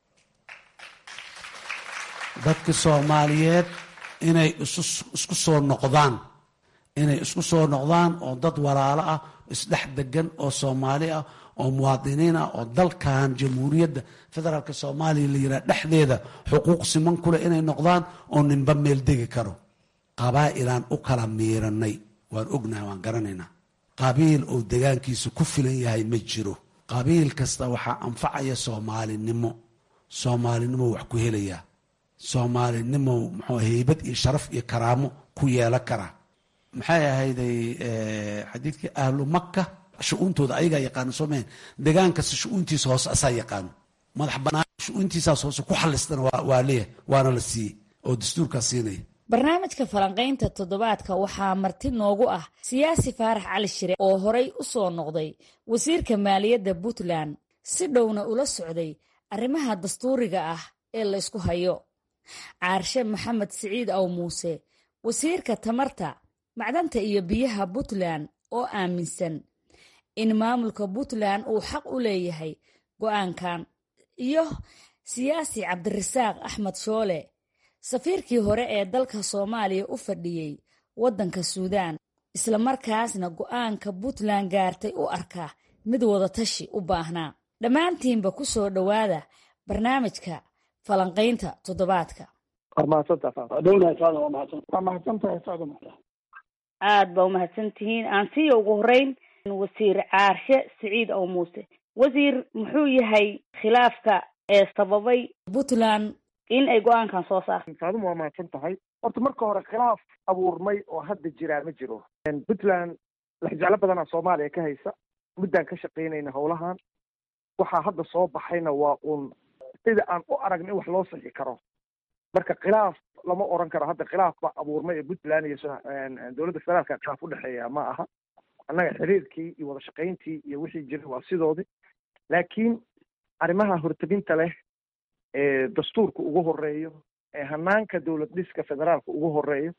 dadka soomaaliyeed inay isku soo noqdaan inay isku soo noqdaan oo dad walaalo ah isdhex degan oo soomaali ah oo muwaadiniin ah oo dalkan jamhuuriyadda federaalka soomaaliya la yidhaha dhexdeeda xuquuq siman kuleh inay noqdaan oo ninba meel degi karo qabaa'ilaan u kala miiranay waan ognahay waan garanaynaa qabiil oo degaankiisa ku filan yahay ma jiro qabiil kasta waxaa anfacaya soomaalinimo soomaalinimo wax ku helayaa soomaalinimo muxuu heybad iyo sharaf iyo karaamo ku yeelan karaa maxay ahayday xadiidkii ahlu maka shu-uuntooda ayagaa yaqaano soo mahan degaan kasta shu-uuntiisa hoose asaa yaqaano madax banaan shu-uuntiisaas hoose ku xallistana waa leeyahay waana la siiyey oo dastuurkaa siinaya barnaamijka falanqaynta toddobaadka waxaa marti noogu ah siyaasi faarax cali shire oo horay u soo noqday wasiirka maaliyadda puntland si dhowna ula socday arrimaha dastuuriga ah ee laysku hayo caarshe maxamed siciid aw muuse wasiirka tamarta macdanta iyo biyaha puntland oo aaminsan in maamulka puntland uu xaq u leeyahay go-aankan iyo siyaasi cabdirasaaq axmed shoole safiirkii hore ee dalka soomaaliya u fadhiyey waddanka suudaan islamarkaasna go-aanka puntland gaartay u arka mid wadatashi u baahnaa dhammaantiinba ku soo dhowaada barnaamijka falanqaynta toddobaadka aad baa umahadsantihiin aan siiya ugu horeyn wasiir caarshe siciid ow muuse wasiir muxuu yahay khilaafka ee sababay puntland in ay go-aankan soo saarto saaduma waa mahadsan tahay horta marka hore khilaaf abuurmay oo hadda jiraa ma jiro puntland laxjeclo badanaa soomaaliya ka haysa muddaan ka shaqaynayna howlahan waxaa hadda soo baxayna waa uun sida aan u aragna in wax loo sixi karo marka khilaaf lama oran karo hadda khilaaf baa abuurmay ee puntland iyo dowladda federaalka khilaaf udhexeeya ma aha annaga xiriirkii iyo wada shaqayntii iyo wixii jiray waa sidoodii laakiin arrimaha horteginta leh ee dastuurka ugu horeeyo ee hanaanka dowlad dhiska federaalka ugu horeeyo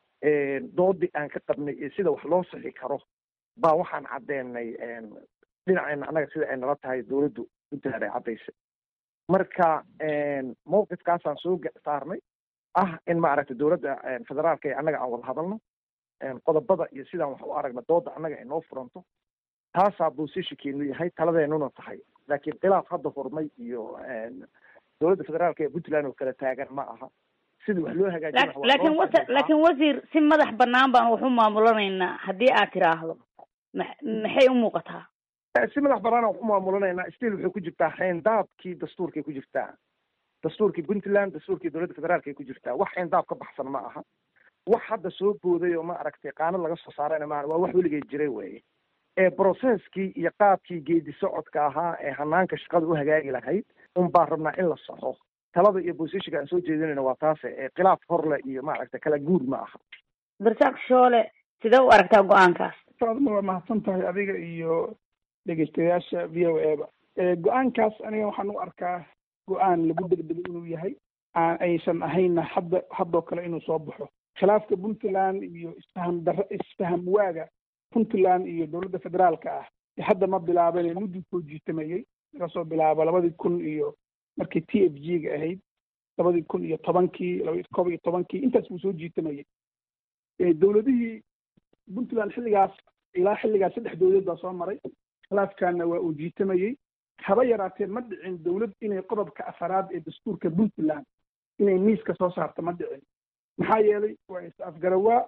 doodii aan ka qabnay iyo sida wax loo sixi karo baa waxaan caddeenay dhinaceena annaga sida ay nala tahay dowladdu puntland ay caddaysay marka mawqifkaasaan soo saarnay ah in maaragtay dowladda federaalka ee annaga aan wada hadalno qodobada iyo sidaan wax u aragna dooda annaga ay noo furanto taasaa boosishinkeenu yahay taladeenuna tahay laakiin khilaaf hadda hormay iyo dowladda federaalka ee puntland oo kala taagan ma aha sidii wax loo hagaajin laakiin wa laakiin wasiir si madax banaan baan wax u maamulanaynaa haddii aad tiraahdo ma maxay u muuqataa si madax banaan wax u maamulanaynaa still waxay ku jirtaa xeendaabkii dastuurkay ku jirtaa dastuurkii puntland dastuurkii dowladda federaalka ay ku jirtaa wax xeendaab ka baxsan ma aha wax hadda soo booday oo ma aragtay qaanad laga soo saarayna ma waa wax weligay jiray weye ee processkii iyo qaabkii geedi socodka ahaa ee hanaanka shaqada u hagaagi lahayd un baan rabnaa in la saxo talada iyo bosishinka aan soo jeedinayna waa taase ee khilaaf horle iyo maaragtay kala guur ma aha barsaaq shoole sidee u aragtaa go-aankaas saadma waa mahadsan tahay adiga iyo dhegeystayaasha v o a ba go-aankaas aniga waxaan u arkaa go-aan lagu degdego inuu yahay aan aysan ahayna hadda haddoo kale inuu soo baxo khilaafka puntland iyo isfaham dara isfaham waaga puntland iyo dowladda federaalka ah hadda ma bilaabane muddii soo jiitamayey laga soo bilaabo labadii kun iyo markii t f g ga ahayd labadii kun iyo tobankii laba kob iyo tobankii intaas buu soo jiitamayey dowladihii puntland xilligaas ilaa xilligaas saddex dowlad baa soo maray khilaafkaana waa uu jiitamayey haba yaraatee ma dhicin dowlad inay qodobka afaraad ee dastuurka puntland inay miiska soo saarto ma dhicin maxaa yeelay waa is afgarawaa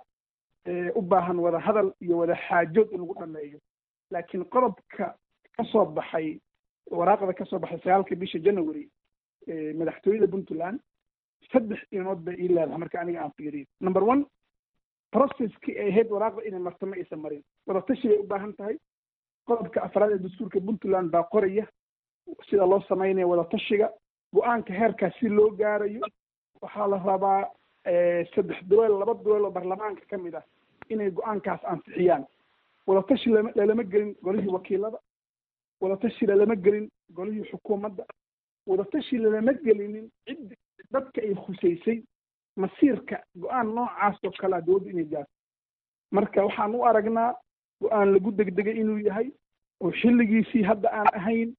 u baahan wada hadal iyo wada xaajood in lagu dhameeyo laakiin qodobka ka soo baxay waraaqda ka soo baxay sagaalka bisha january madaxtooyada puntland saddex inood bay ii leedahay marka aniga aan fiiriyo number one processkii ay ahayd waraaqda inay marto ma aysan marin wadatashi bay u baahan tahay qodobka afraad ee dastuurka puntland baa qoraya sida loo samaynayo wadatashiga go-aanka heerkaas si loo gaarayo waxaa la rabaa saddex duweel laba duweel oo baarlamaanka ka mid ah inay go-aankaas ansixiyaan wadatashi lama lalama gelin golihii wakiilada wadatashi lalama gelin golihii xukuumadda wadatashi lalama gelinin cid dadka ay khusaysay masiirka go-aan noocaas oo kalea dowladda inay gaarto marka waxaan u aragnaa go-aan lagu degdegay inuu yahay oo xilligiisii hadda aan ahayn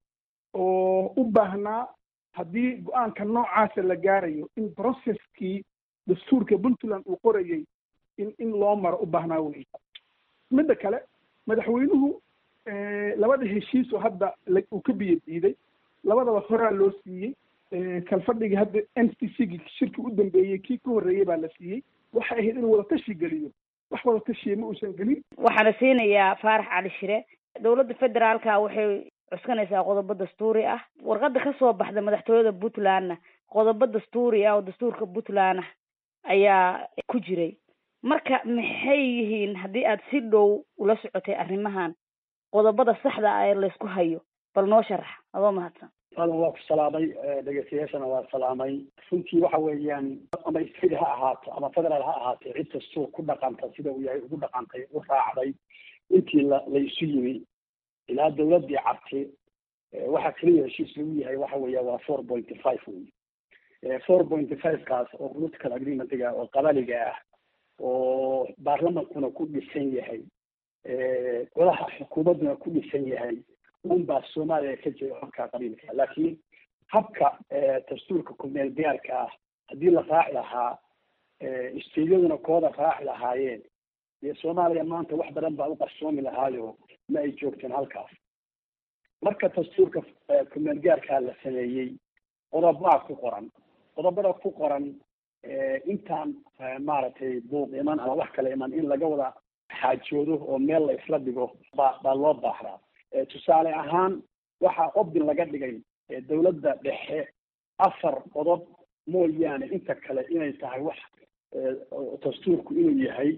oo u baahnaa haddii go-aanka noocaasa la gaarayo in processkii dastuurka puntland uu qorayay in in loo maro u baahnaa wey midda kale madaxweynuhu labada heshiis oo hadda uu ka biyo diiday labadaba horaa loo siiyey kalfadhigii hadda n c c gi shirki u dambeeyey kii ka horreeyey baa la siiyey waxay ahayd inuu wadatashi geliyo wax wadatashiya ma uusan gelin waxaana siinayaa faarax cali shire dowladda federaalka waxay cuskanaysaa qodobo dastuuri ah warqada kasoo baxda madaxtooyada puntlandna qodobo dastuuri ah oo dastuurka puntland ah ayaa ku jiray marka maxay yihiin haddii aad si dhow ula socotay arrimahan qodobada saxda ah ee laysku hayo bal noo sharax adoo mahadsan adan waa ku salaamay dhegeystayaashana waa salaamay runtii waxa weeyaan ama state ha ahaato ama federaal ha ahaatee cid kastoo ku dhaqanta sida uu yahay ugu dhaqantay u raacday intii la la isu yimi ilaa dawladdii cabti waxa keliya heshiis lagu yahay waxa weeya waa four pointy five wey four pointy five kaas oo political agreementiga oo qabaliga ah oo baarlamankuna ku dhisan yahay golaha xukuumadduna ku dhisan yahay unbaa soomaaliya ka jira habka qabiilka laakiin habka dastuurka kumeel gaarka ah haddii la raaci lahaa isteyaduna kooda raaci lahaayeen dee soomaaliya maanta wax badan baa u qarsoomi lahaayo ma ay joogteen halkaas marka dastuurka kumeel gaarkaa la sameeyey qodobaa ku qoran qodobada ku qoran intaan maaragtay buuq iman ama wax kale iman in laga wada xaajoodo oo meel la isla dhigo baa baa loo baahnaa tusaale ahaan waxaa obdin laga dhigay dawladda dhexe afar qodob mooyaane inta kale inay tahay wax dastuurku inuu yahay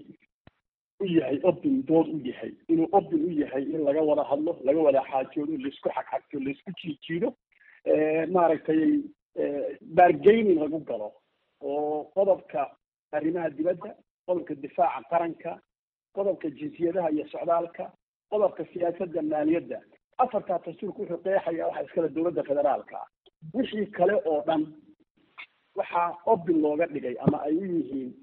u yahay obdin dood u yahay inuu obdin u yahay in laga wada hadlo laga wada xaajoodo laisku xagxagto laisku jiijiido maaragtay bargaining lagu galo oo qodobka arrimaha dibadda qodobka difaaca qaranka qodobka jinsiyadaha iyo socdaalka qodobka siyaasadda maaliyadda afartaa dastuurka wuxuu qeexaya waxa iskale dowladda federaalka ah wixii kale oo dhan waxaa obin looga dhigay ama ay u yihiin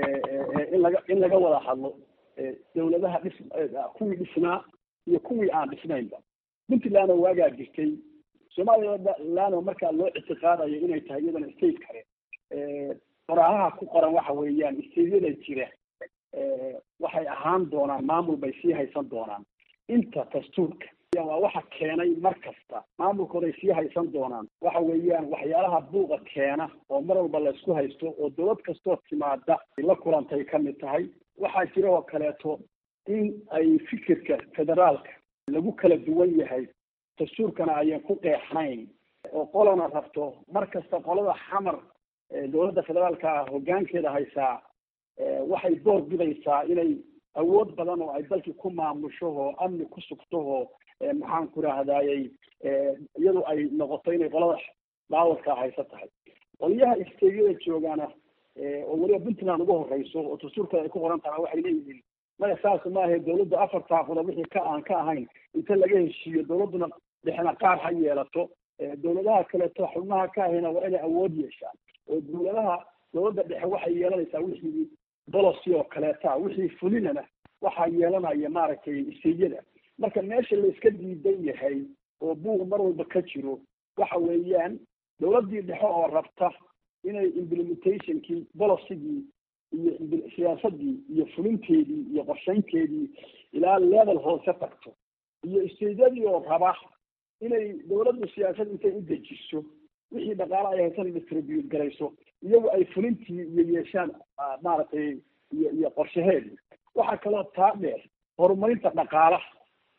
in laga in laga wada hadlo dawladaha dhis kuwii dhisnaa iyo kuwii aan dhisnaynba puntland oo waagaa jirtay somaliland oo markaa loo ictiqaadayo inay tahay iyadana state kale qoraahaha ku qoran waxa weeyaan stateyada jira waxay ahaan doonaan maamul bay sii haysan doonaan inta dastuurka waa waxa keenay mar kasta maamulkooday sii haysan doonaan waxa weeyaan waxyaalaha buuqa keena oo mar walba la isku haysto oo dowlad kastoo timaada la kulantay ka mid tahay waxaa jira oo kaleeto in ay fikirka federaalka lagu kala duwan yahay dastuurkana ayan ku qeexnayn oo qolana rabto mar kasta qolada xamar dowladda federaalka hoggaankeeda haysaa waxay door bidaysaa inay awood badan oo ay dalkii ku maamusho oo amni ku sugto oo maxaan ku rahdaayey iyadu ay noqoto inay qolada dhaawarkaa haysa tahay qolyaha isteegyada joogaana oo weliba puntland ugu horeyso oo dastuurka ay ku qoran tahay waxay leeyihiin maya saas maahe dawladda afartaa qodob wixii ka aan ka ahayn inta laga heshiiyo dawladduna dhexna qaar ha yeelato dawladaha kaleeto xubnaha ka ahayna waa inay awood yeeshaan oo dawladaha dawladda dhexe waxay yeelanaysaa wixii bolocy oo kaleeta wixii fulinana waxaa yeelanaya maaragtay isteegyada marka meesha la iska diidan yahay oo buuq mar walba ka jiro waxa weeyaan dawladdii dhexe oo rabta inay implementationkii bolocygii iyo siyaasadii iyo fulinteedii iyo qorshaynteedii ilaa level hoose tagto iyo isteedyadii oo raba inay dawladdu siyaasad intay u dejiso wixii dhaqaale ay haysan distribute garayso iyagu ay fulintii iyo yeeshaan maaragtay iyo iyo qorshaheedii waxaa kaloo taa dheer horumarinta dhaqaalaha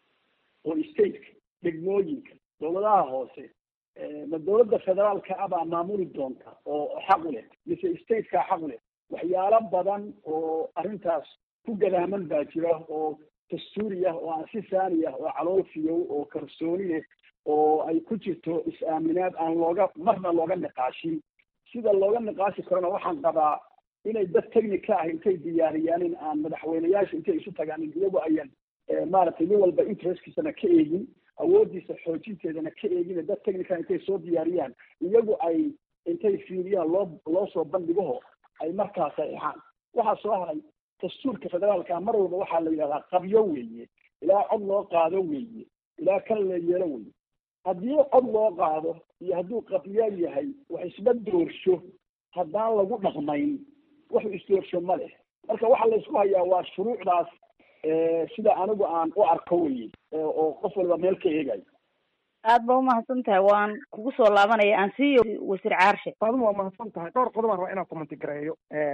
oo stateka degmooyinka dawladaha hoose ma dawladda federaalka ah baa maamuli doonta oo xaq u leh mise stateka xaq u leh waxyaalo badan oo arrintaas ku gadaaman baa jira oo dastuuri ah oo aan si saani ah oo calool fiyow oo kalsooni leh oo ay ku jirto is-aaminaad aan looga marna looga niqaashin sida looga niqaashi karona waxaan qabaa inay dad technica ah intay diyaariyaan in aan madaxweyneyaasha intay isu tagaanin iyagu ayan maaragtay nin walba interestkiisana ka eegin awoodiisa xoojinteedana ka eegin dad technica intay soo diyaariyaan iyagu ay intay fiiriyaan loo loo soo bandhigaho ay markaa saxiixaan waxaa soo haray dastuurka federaalka mar walba waxaa la yidhahdaa qabyo weeye ilaa cod loo qaado weeye ilaa kan la yeelo weeye haddii cod loo qaado iyo hadduu qabyo yahay wax isma doorsho haddaan lagu dhaqmayn wax isdoorsho ma leh marka waxaa la isku hayaa waa shuruucdaas sida anigu aan u arko weye oo qof waliba meel ka eegayo aad ba umahadsan tahay waan kugu soo laabanaya aan siiyo wasiir caarshe aduma waa mahadsan tahay dhowr qodob aan rabaa inaan commenti gareeyo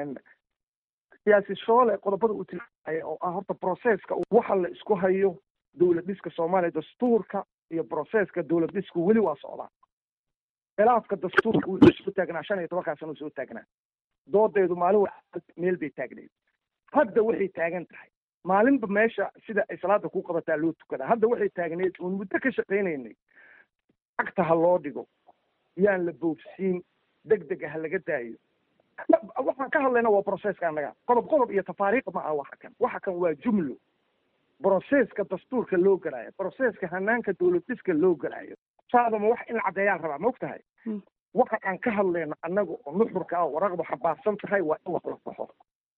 siyaasi shoole qodobada uu tilmaamaya oo ah horta processka waxa la isku hayo dowlad dhiska soomaaliya dastuurka iyo processka dowlad dhisku weli waa socdaa khilaafka dastuurka wuxuu soo taagnaa shan iyo tobankaa sano soo taagnaa doodeedu maalin wa meel bay taagneed hadda waxay taagan tahay maalinba meesha sida ay salaada ku qabataa loo tukadaa hadda waxay taagneed uun muddo ka shaqaynaynay cagta ha loo dhigo yaan la boofsiin deg dega ha laga daayo waxaan ka hadlayna waa processka annaga qodob qodob iyo tafaariiq ma ah waxa kan waxa kan waa jumlo processka dastuurka loo galaayo processka hanaanka dowlad dhiska loo galaayo saadama wax in la caddeeyaan rabaa ma og tahay waxa aan ka hadlayno annaga oo nuxurka ah waraqdu xabaarsan tahay waa in wax la saxo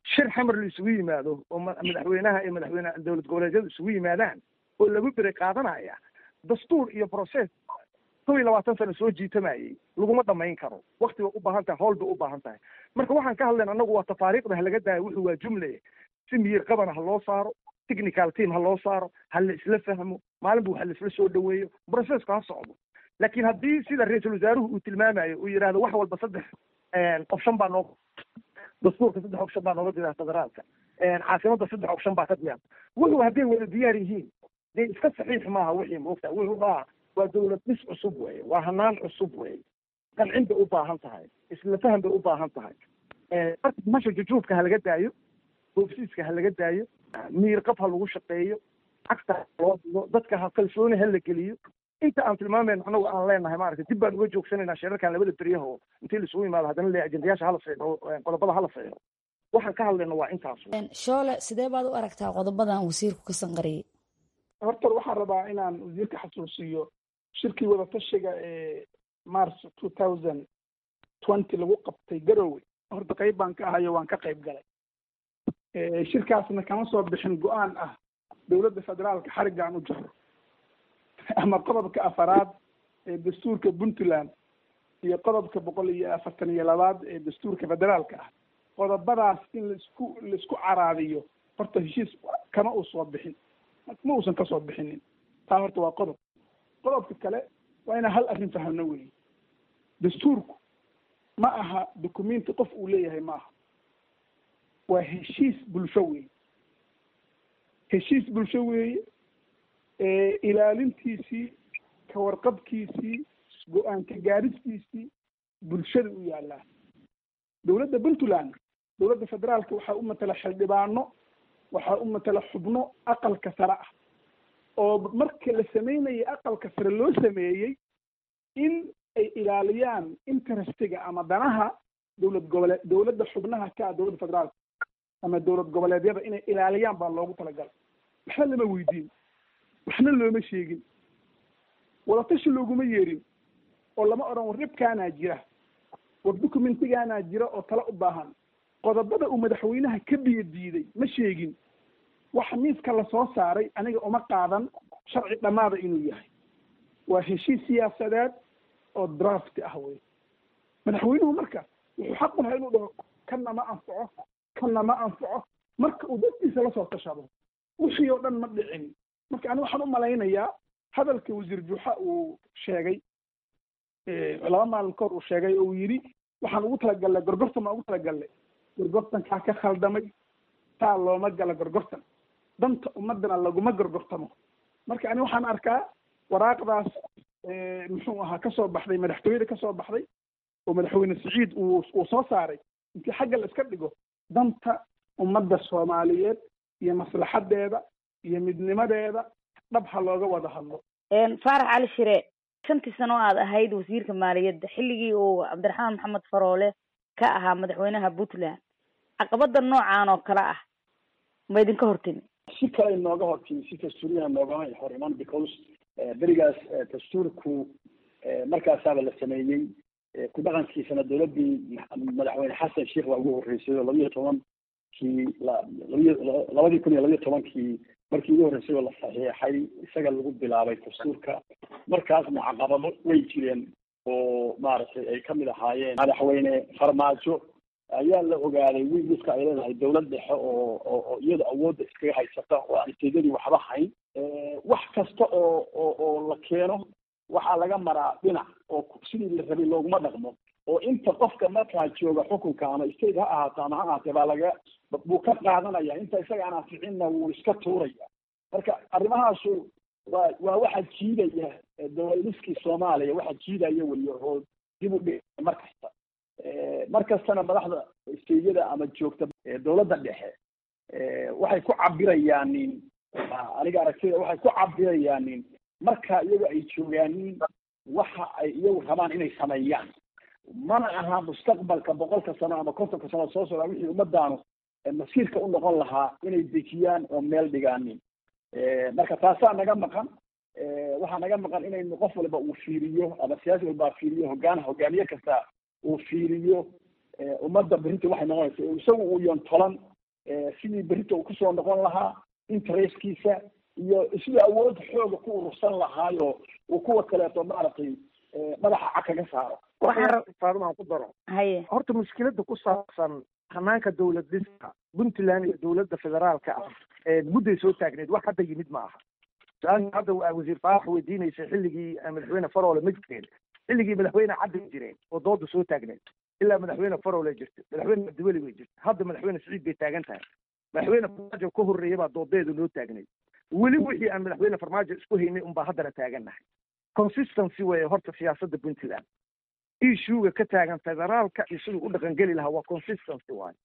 shir xamar la isugu yimaado oo madaxweynaha iyo madaxweyne dowlad goboleedyadu isugu yimaadaan oo lagu beri qaadanaya dastuur iyo process kow iyo labaatan sano soo jiitamayay laguma dhamayn karo wakti bay u baahan tahay howl bay u baahan tahay marka waxaan ka hadlayna anagu waa tafaariiqda ha laga daayo wuxuu waa jumle si miyir qabana ha loo saaro technical team ha loo saaro ha la isla fahmo maalinba waxa la isla soo dhaweeyo processka ha socdo laakiin haddii sida ra-iisul wasaaruhu uu tilmaamayo uu yidhahdo wax walba saddex option baa noo dastuurka saddex option baa nooga diraa federaalka caasimada saddex option baa ka diyaar wuxuu hadday wada diyaar yihiin dee iska saxiix maaha wixii moogta wuxuu aa waa dowlad dhis cusub weye waa hanaan cusub weye qancin bay u baahan tahay isla faham bay u baahan tahay marka masha jujuubka ha laga daayo boofsiiska ha laga daayo miir qab ha lagu shaqeeyo cagta ha loo digo dadka ha kalsooni ha la geliyo inta aan tilmaamayno anagu aan leenahay maaragtay dib baan uga joogsanaynaa shirarkan labada beryaho intii laisugu yimaado haddana le ajendayaasha hala saxiixo qodobada hala saxiixo waxaan ka hadlayno waa intaas shoole sidee baad u aragtaa qodobadan wasiirku ka sanqariyey horta waxaan rabaa inaan wasiirka xasuusiyo shirkii wadatashiga ee march two thousand twenty lagu qabtay garowe horta qayb baan ka ahayo waan ka qayb galay shirkaasna kama soo bixin go-aan ah dowladda federaalka xariggaan u jaro ama qodobka afaraad ee dastuurka puntland iyo qodobka boqol iyo afartan iyo labaad ee dastuurka federaalka ah qodobadaas in laisku laisku caraadiyo horta heshiis kama uu soo bixin ma uusan kasoo bixinin taa horta waa qodob qodobka kale waa inaan hal arrin fahamno weeye dastuurku ma aha documenti qof uu leeyahay ma aha waa heshiis bulsho weeye heshiis bulsho weeye ilaalintiisii ka warqabkiisii go-aanka gaaristiisii bulshada u yaallaa dowladda puntland dowladda federaalka waxaa u matala xildhibaano waxaa u matala xubno aqalka sare ah oo marka la sameynayay aqalka sare loo sameeyey in ay ilaaliyaan interestiga ama danaha dowlad gobole dowladda xubnaha ka ah dowladda federaalka ama dowlad goboleedyada inay ilaaliyaan baa loogu talagalay waxna lama weydiin waxna looma sheegin wadatashi looguma yeerin oo lama odhan war dhibkaanaa jira war documentigaanaa jira oo tala u baahan qodobada uu madaxweynaha ka biyo diiday ma sheegin waxa miiska lasoo saaray aniga uma qaadan sharci dhammaada inuu yahay waa heshiis siyaasadeed oo draft ah wey madaxweynuhu marka wuxuu xaq u lahaa inuu dhaho kanna ma anfaco kanna ma anfaco marka uu dadkiisa lasoo tashado wixii oo dhan ma dhicin marka ani waxaan u malaynayaa hadalka wasiir juuxa uu sheegay laba maalin kahor uu sheegay oo uu yidhi waxaan ugu talagalnay gorgortan baan ugu talagalnay gorgortankaa ka khaldamay taa looma gala gorgortan danta ummadana laguma gorgortamo marka ani waxaan arkaa waraaqdaas muxuu ahaa kasoo baxday madaxtooyada kasoo baxday oo madaxweyne siciid uu uu soo saaray intii xagga la iska dhigo danta ummadda soomaaliyeed iyo maslaxadeeda iyo midnimadeeda dhab ha looga wada hadlo faarax cali shire shantii sano o aad ahayd wasiirka maaliyadda xilligii uu cabdiraxmaan maxamed faroole ka ahaa madaxweynaha puntland caqabada noocan oo kale ah ma idinka hortimi si kale inooga hortimi si dastuuriyaha noogama hor iman because berigaas dastuurku markaasaaba la sameeyey ku dhaqankiisana dowladdii madaxweyne xasan sheikh baa ugu horreysay oo labiyo tobankii labiyo labadii kun iyo labiyo tobankii markii ugu horreysay oo la saxiixay isaga lagu bilaabay dastuurka markaasna caqabado way jireen oo maaragtay ay kamid ahaayeen madaxweyne farmaajo ayaa la ogaaday wiiliska ay leedahay dowlad dhexe oo oo iyada awoodda iskaga haysata oo aan isteedadii waxba hayn wax kasta oo oo oo la keeno waxaa laga maraa dhinac oo sidii la rabay looguma dhaqmo oo inta qofka markaa jooga xukunka ama state ha ahaato ama ha ahaatee baa laga buu ka qaadanaya inta isaga aan anficinna wuu iska tuuraya marka arrimahaasu waa waa waxa jiidaya dowladiskii soomaaliya waxa jiidaya weliyo oo dib u dhig mar kasta mar kastana madaxda steyada ama joogta dowladda dhexe waxay ku cabirayaanin aniga aragtida waxay ku cabirayaanin marka iyagu ay joogaanin waxa ay iyagu rabaan inay sameeyaan mana aha mustaqbalka boqolka sano ama kontonka sano soo socda wixii ummadaanu masiirka u noqon lahaa inay dejiyaan oo meel dhigaanin marka taasaa naga maqan waxaa naga maqan inaynu qof walba uu fiiriyo ama siyaasi walbaa fiiriyo hogaan hogaamiye kasta uu fiiriyo ummadda berrinta waxay noqonaysa isagu uu yon tolan sidii berita uu kusoo noqon lahaa interestkiisa iyo sidii awood xooga ku urursan lahaayo uu kuwa kaleeto maaragtay madaxa cag kaga saaro faadumaan ku daro haye horta mushkilada ku saabsan hanaanka dowlad dhiska puntland iyo dowladda federaalka ah mudday soo taagneed wax hadda yimid ma aha su-aasha hadda wasiir faarax weydiinaysa xilligii madaxweyne farole ma jireen xilligii madaxweyne caddi jireen oo dooda soo taagneed ilaa madaxweyne farole jirta madaxweyne cabdiweli bay jirta hadda madaxweyne siciid bay taagan tahay madaxweyne farmaajo ka horreeya baa doodeedu noo taagneyd weli wixii aan madaxweyne farmaajo isku haynay unbaa haddana taagannahay consistency weeye horta siyaasadda puntland issuega ka taagan federaalka iyo siduu u dhaqangeli lahaa waa consistency waayo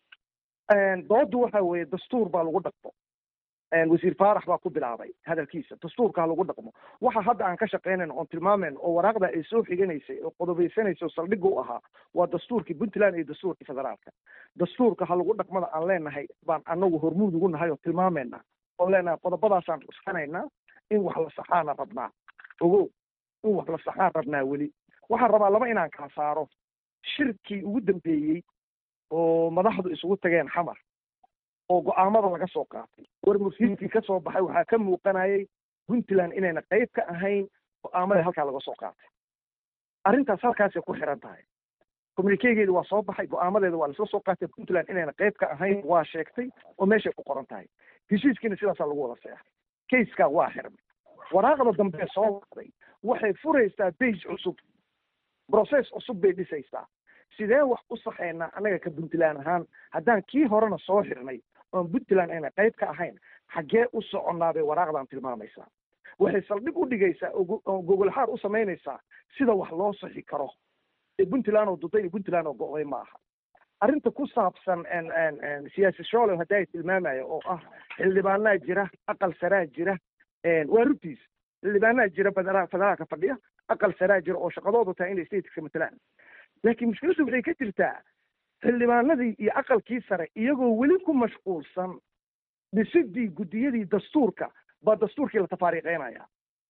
doodu waxa weeye dastuur baa lagu dhaqmo wasiir faarax baa ku bilaabay hadalkiisa dastuurka ha lagu dhaqmo waxa hadda aan ka shaqaynayno oon tilmaamayno oo waraaqda ay soo xiganaysay oo qodobeysanaysa oo saldhigga u ahaa waa dastuurkii puntland iyo dastuurkii federaalka dastuurka ha lagu dhaqmada aan leenahay baan anagu hormuud ugu nahay oo tilmaamayna oon leenahay qodobadaasaan cuskanaynaa in wax la saxaana rabnaa ogow in wax la saxaan rabnaa weli waxaan rabaa laba inaan kala saaro shirkii ugu dambeeyey oo madaxdu isugu tageen xamar oo go-aamada laga soo qaatay war mursiidkii ka soo baxay waxaa ka muuqanayay puntland inayna qayb ka ahayn go-aamadii halkaa laga soo qaatay arrintaas halkaasay ku xiran tahay communikegeedi waa soo baxay go-aamadeeda waa lasla soo qaatay puntland inayna qayb ka ahayn waa sheegtay oo meeshay ku qoran tahay heshiiskiina sidaasaa lagu wada seexay kayskaa waa xirmay waraaqda dambe soo waqday waxay furaysaa bage cusub process cusub bay dhisaysaa sidee wax u saxaynaa annaga ka puntland ahaan haddaan kii horena soo xirnay oon puntland ayna qayb ka ahayn xaggee u soconnaa bay waraaqdan tilmaamaysaa waxay saldhig u dhigaysaa oo gogolxaar u samaynaysaa sida wax loo saxi karo ee puntland oo duday iyo puntland oo go'day ma aha arrinta ku saabsan siyaasi shoolow hadda ay tilmaamaya oo ah xildhibaanaa jira aqal saraa jira waa rugtiis xildhibaanaa jira federaalka fadhiya aqal saraa jira oo shaqadoodu tahay inay stateska matalaan laakiin mushkiladdu waxay ka jirtaa xildhibaanadii iyo aqalkii sare iyagoo weli ku mashquulsan dhisidii guddiyadii dastuurka baa dastuurkii la tafaariiqeynaya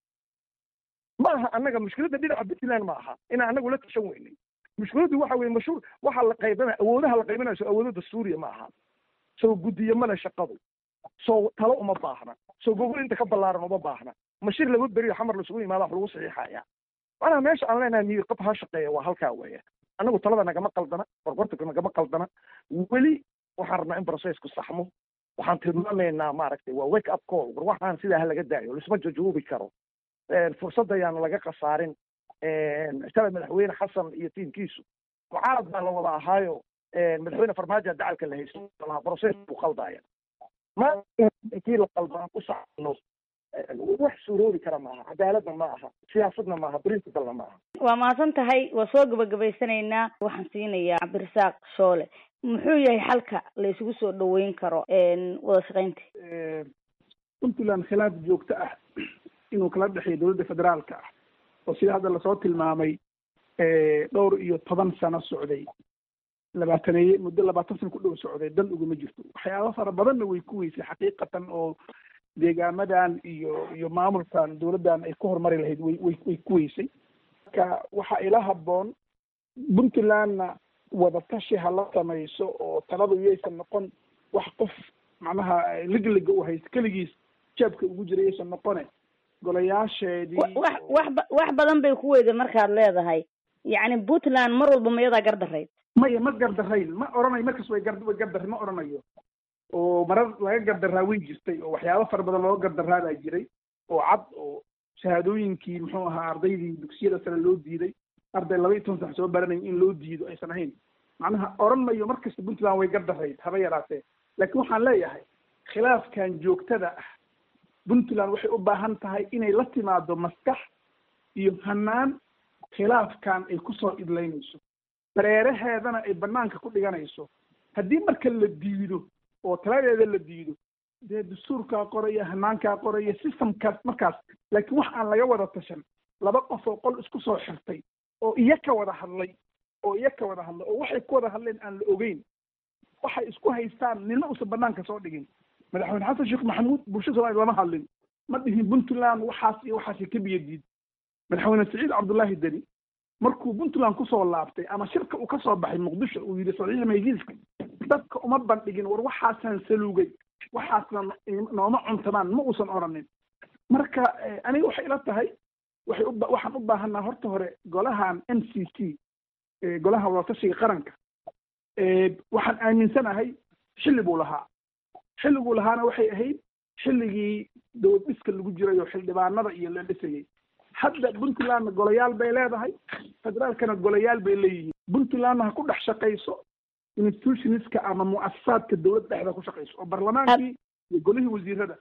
ma aha annaga mushkiladda dhinaca puntland ma aha inaan annagu la tashan weynay mushkiladdu waxa weye mashhuur waxa la qaybana awoodaha la qaybanayo so awoodo dastuuriya ma aha soo guddiyo male shaqadu soo talo uma baahna soo gogol inta ka ballaaran uma baahna mashir laba beriyo xamar lasugu yimaada wax lagu saxiixaya macnaha meesha aan leenahay miyir qab ha shaqeeya waa halkaa weeye annagu talada nagama qaldana qorqorta nagama qaldana weli waxaan rabnaa in processku saxmo waxaan tilmaamaynaa maaragtay waa wake up call war waxaan sidaa ha laga daayo lisma jajuubi karo fursad ayaanu laga khasaarin shalay madaxweyne xasan iyo tiimkiisu mucaarad baa la wada ahaayo madaxweyne farmaajo dacalka la haysto lahaa process buu qaldaya ma kii la qalbaan ku saxno wax suuroobi kara maaha cadaaladna ma aha siyaasadna maaha principlena ma aha waa mahadsan tahay waa soo gabagabaysanaynaa waxaan siinayaa cabdirasaaq shoole muxuu yahay xalka la isugu soo dhaweyn karo wada shaqaynta puntland khilaaf joogto ah inuu kala dhexeeyo dowladda federaalka ah oo sida hadda lasoo tilmaamay dhowr iyo toban sano socday labaataneeye muddo labaatan sano ku dhow socday dan uguma jirto waxyaaba fara badanna way ku weysay xaqiiqatan oo deegaamadan iyo iyo maamulkan dowladdan ay ku horumari lahayd way way way ku weysay marka waxaa ila habboon puntlandna wadatashi ha la samayso oo taladu yaysan noqon wax qof macnaha ligliga u haysto keligiis jaabka ugu jira yaysan noqone golayaasheedii wax wax ba- wax badan bay ku weyday markaad leedahay yacni puntland mar walba mayadaa gardarayd maya ma gardarayn ma oranayo markas way gar way gardaray ma oranayo oo marar laga gardaraa way jirtay oo waxyaabo fara badan looga gardaraa baa jiray oo cad oo shahaadooyinkii muxuu ahaa ardaydii dugsiyada sare loo diiday arday laba iyo toban sax soo baranaya in loo diido aysan ahayn macnaha oran mayo mar kasta puntland way gardarayd haba yaraatee laakiin waxaan leeyahay khilaafkan joogtada ah puntland waxay u baahan tahay inay la timaado maskax iyo hanaan khilaafkan ay kusoo idlaynayso dareeraheedana ay banaanka ku dhiganayso haddii marka la diido oo taladeeda la diido dee dastuurkaa qoraya hanaankaa qoraya systemkaas markaas laakiin wax aan laga wada tashan laba qof oo qol isku soo xirtay oo iya ka wada hadlay oo iya ka wada hadlay oo waxay ku wada hadleen aan la ogeyn waxay isku haystaan nina uusan banaanka soo dhigin madaxweyne xasan sheekh maxamuud bulshada soomaliya lama hadlin ma dhihin puntland waxaas iyo waxaas ka biyo diid madaxweyne saciid cabdullaahi deni markuu puntland kusoo laabtay ama shirka uu kasoo baxay muqdisho uu yidhi saxiix maygiiska dadka uma bandhigin war waxaasaan saluugay waxaasna nooma cuntamaan ma uusan odhanin marka aniga waxay ila tahay waxay u waxaan u baahanaa horta hore golahan n c c golaha wadatashiga qaranka waxaan aaminsanahay xilli buu lahaa xilliguu lahaana waxay ahayd xilligii dowlad dhiska lagu jiray oo xildhibaanada iyo la dhisayay hadda puntlandna golayaal bay leedahay federaalkana golayaal bay leeyihiin puntlandna ha ku dhex shaqayso institutionska ama mu'asasaadka dowladda dhexda ku shaqayso oo barlamaankii iyo golihii wasiirada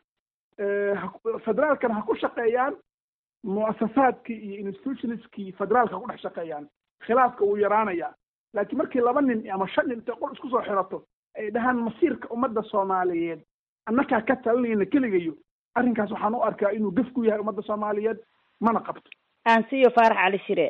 federaalkana ha ku shaqeeyaan mu'asasaadkii iyo institutionskii federaalka ha ku dhex shaqeeyaan khilaafka wuu yaraanayaa laakiin markii laba nin ama shan nin intay qol isku soo xirato ay dhahaan masiirka ummadda soomaaliyeed annakaa ka talinayna keligayo arrinkaas waxaan u arkaa inuu gef ku yahay ummadda soomaaliyeed mana qabto aansiyo faarax cali shire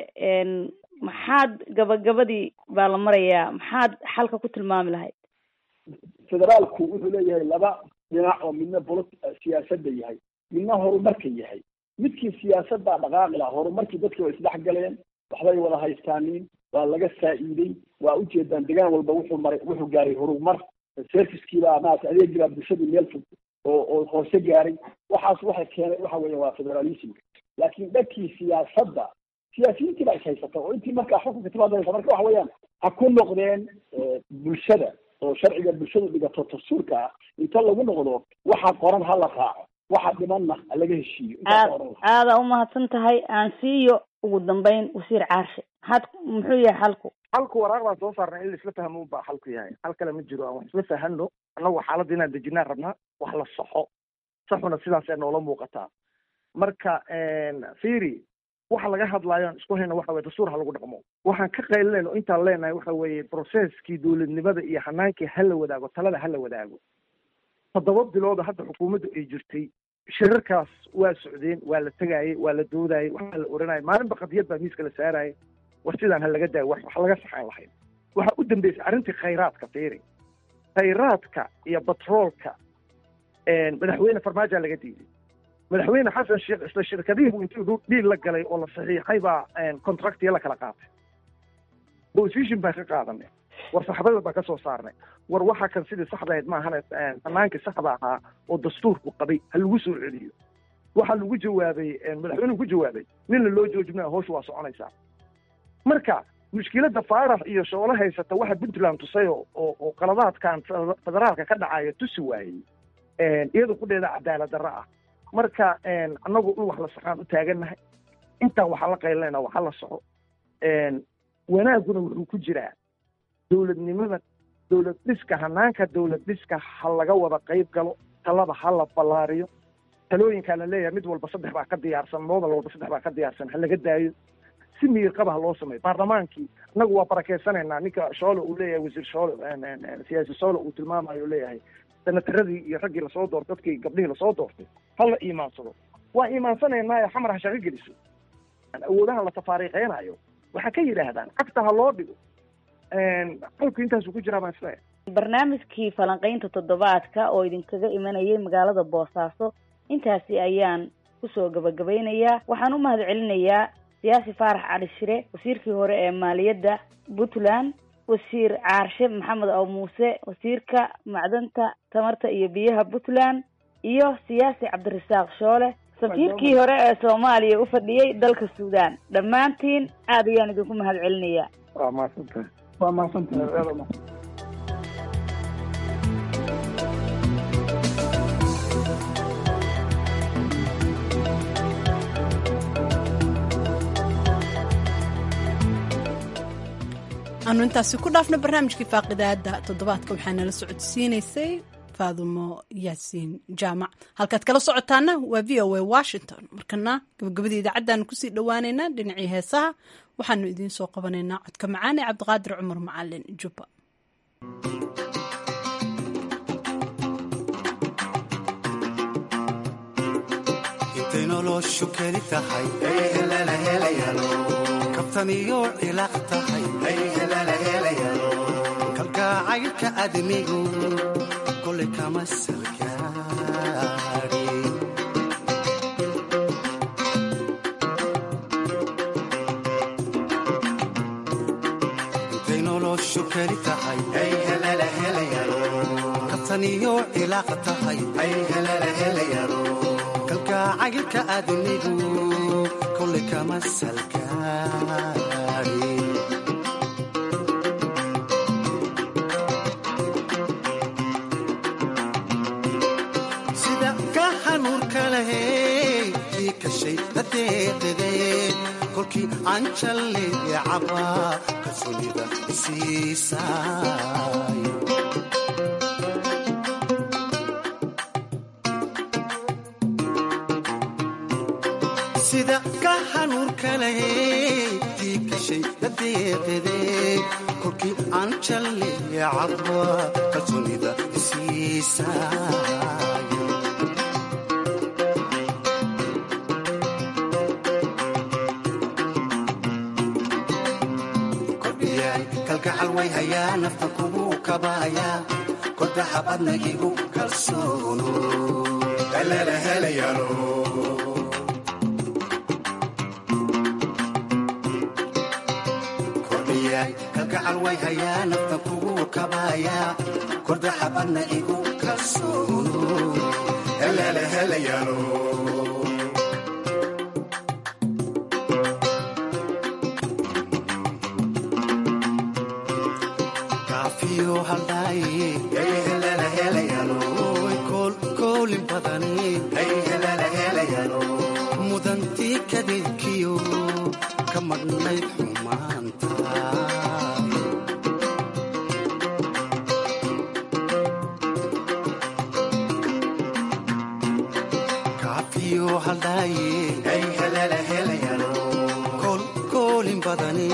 maxaad gabagabadii baa la marayaa maxaad xalka ku tilmaami lahayd federaalku wuxuu leeyahay laba dhinac oo midna bolo siyaasadda yahay midna horumarka yahay midkii siyaasaddaa dhaqaaqi laha horumarkii dadkii way isdhex galeen waxbay wada haystaaniin waa laga faa'iiday waa ujeedaan degaan walba wuxuu maray wuxuu gaaray horumar servicekiibaa maarata adeegii baa bulshadii meel fog oo oo hoose gaaray waxaas waxay keenay waxa weeye waa federalismka laakiin dhankii siyaasadda siyaasiyiintii baa is haysata oo intii markaa xukunka timaadaysa marka waxa weeyaan ha ku noqdeen bulshada oo sharciga bulshadu dhigato dastuurka ah inta lagu noqdo waxa qoran ha la raaco waxa dhimanna ha laga heshiiyo aad aada umahadsan tahay aan siiyo ugu dambeyn wasiir caarshe maxaad muxuu yahay xalku halku waraaq baan soo saarnay in laisla fahmo baa xalku yahay hal kale ma jiro aan wax isla fahano annagu xaaladda inaan dejinaan rabnaa wax la saxo saxuna sidaas ee noola muuqataa marka fiiri waxa laga hadlaayo aan isku hayno waxa weye dastuur ha lagu dhaqmo waxaan ka qaylinayno intaan leenahay waxa weeye processkii dowladnimada iyo hanaankii ha la wadaago talada ha la wadaago toddoba bilooda hadda xukuumaddu ay jirtay shirarkaas waa socdeen waa la tegaayey waa la doodayey waxaa la oranayay maalinba qadiyad baa miiska la saarayay war sidaan ha laga daayo wax wax laga saxaan lahayn waxaa u dambeysay arrintii khayraadka fiiri khayraadka iyo batroolka madaxweyne farmaajoa laga diiday madaxweyne xasan sheekh isla shirkadihii buu intuu dhiil la galay oo la saxiixay baa contractiya la kala qaatay position baan ka qaadanay war saxbada baan ka soo saarnay war waxa kan sidii saxda ahayd maahane fanaankii saxda ahaa oo dastuurku qabay ha lagu soo celiyo waxaa lagu jawaabay madaxweynuhu ku jawaabay nina loo joojinaya hawsha waa soconaysaa marka mushkiladda faarax iyo shoolo haysata waxa puntland tusay oo oo qaladaadkan federaalka ka dhacaya tusi waayey iyada kudheeda cadaalad darro ah marka annagu in wax la saxaan u taagannahay intaan waxaa la qaylinayna waxa la soco wanaaguna wuxuu ku jiraa dowladnimada dowlad dhiska hanaanka dowlad dhiska ha laga wada qayb galo talada ha la ballaariyo talooyinkaa la leeyahay mid walba saddex baa ka diyaarsan moodal walba saddex baa ka diyaarsan ha laga daayo si miyir qaba ha loo sameeyo baarlamaankii annagu waa barakeysanaynaa ninka shoole uu leeyahay wasiir shoole siyaasi shoole uu tilmaamayo leeyahay senataradii iyo raggii lasoo doortay dadkii gabdhihii lasoo doortay ha la iimaansado waa iimaansanaynaayo xamar ha shaqo geliso awoodaha la tafaariiqeynayo waxaa ka yidhaahdaan cagta ha loo dhigo xalku intaasuu ku jiraa baan isleeyahay barnaamijkii falanqaynta toddobaadka oo idinkaga imanayay magaalada boosaaso intaasi ayaan kusoo gabagabaynayaa waxaan u mahad celinayaa siyaasi faarax cali shire wasiirkii hore ee maaliyadda puntland wasiir caarshe maxamed aw muuse wasiirka macdanta tamarta iyo biyaha puntland iyo siyaasi cabdirasaaq shoole safiirkii hore ee soomaaliya u fadhiyey dalka suudaan dhammaantiin aad ayaan idinku mahad celinayaa waa mahadsantahay waa mahadsantahay aanu intaasi ku dhaafno barnaamijkii faaqidaada toddobaadka waxaa nala socodsiinaysay faadumo yaasiin jaamac halkaad kala socotaana waa v o a washington markana gabagabadii idaacaddaanu kusii dhowaaneynaa dhinacii heesaha waxaanu idiin soo qabanaynaa codka macaan ee cabdiqaadir cumar macalin jubba intay noloshu keli tahay kabtaniyo cilaaq tahay kalgacaylka admigu kole kama salgaari intay noloshu keli tahay kafaniyo cilaaq tahay kalgacaylka aadmigu kolay kama salgaadhin sida ka hanuurka lahey kii kashay dadeeqide kolkii aan jalleecaba kalsoonida isiisay sida ka hanuurka lahey kii kashay dadeeqide kolkii aan jalleecaba kalsoonida isiisay kalgacal way hayaa nafta kugu kabaaya kodaxabadna igu kalsoono kalgacal way hayaa nafta kugu kabaaya kodaxabadna igu kalsoono kaafiyo haldhaaye koolin badani mudantii kadeedkiyo ka madhnayd xumaanta kaafiyo haldhaaye koolin badani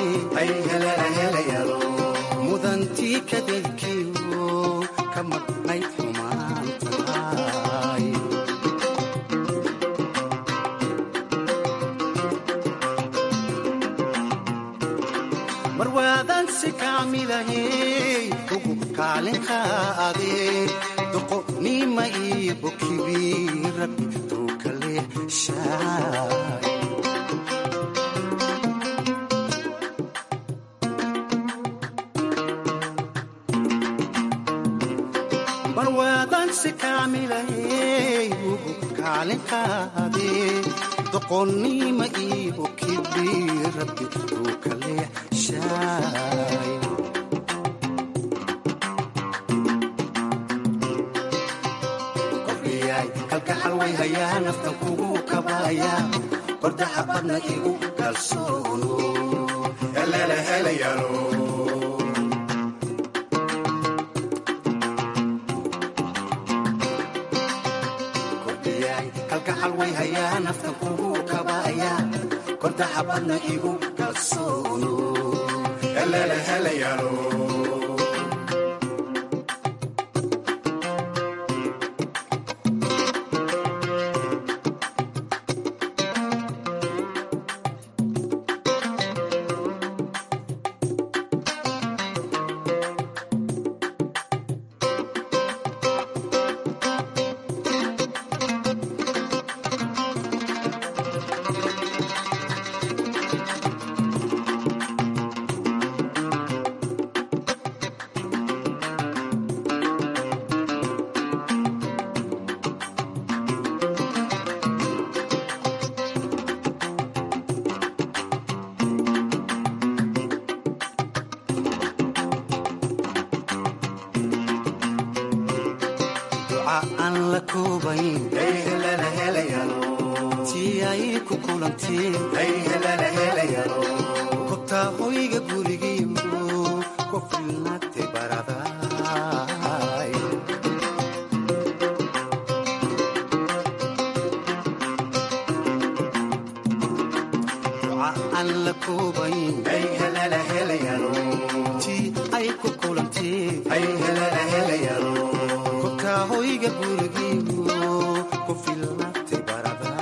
mudantii kadeedkiyo ka madhnayd xumaantahay mar waadan si kaamilahey ugu kaalin qaadee doqonima iyo bokibi rabbi tuu kale shaay barwaadan si kaamilahey ugu kaalin qaadee doqonnima iyo kibi rabbi uu kale shaay kordhiyay kalgacal way hayaa naftan kugu kabaaya kordaxa badna igu kalsoono kalgacal way hayaa naftan kugu kabaaya kordaxa badna igu kalsoono duca aan la koobayn tii ay ku kulanteen kobtaa hoyga gurigiiyo ku filnaatay baraday duca aan la koobayn tii ay ku kulanteen kobtaa hoyga gurigiiyo ku filnaatay baraday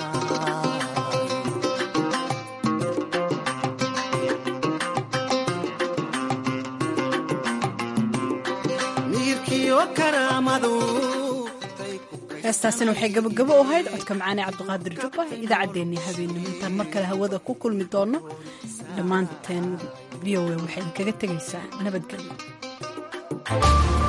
miirkiyo karaamadu heestaasina waxay gabagabo u ahayd codka macaane cabdiqaadir jubba idaacaddeenii habeenimo intaan mar kale hawada ku kulmi doono dhammaanteen v o a waxay kaga tegaysaa nabadgelyo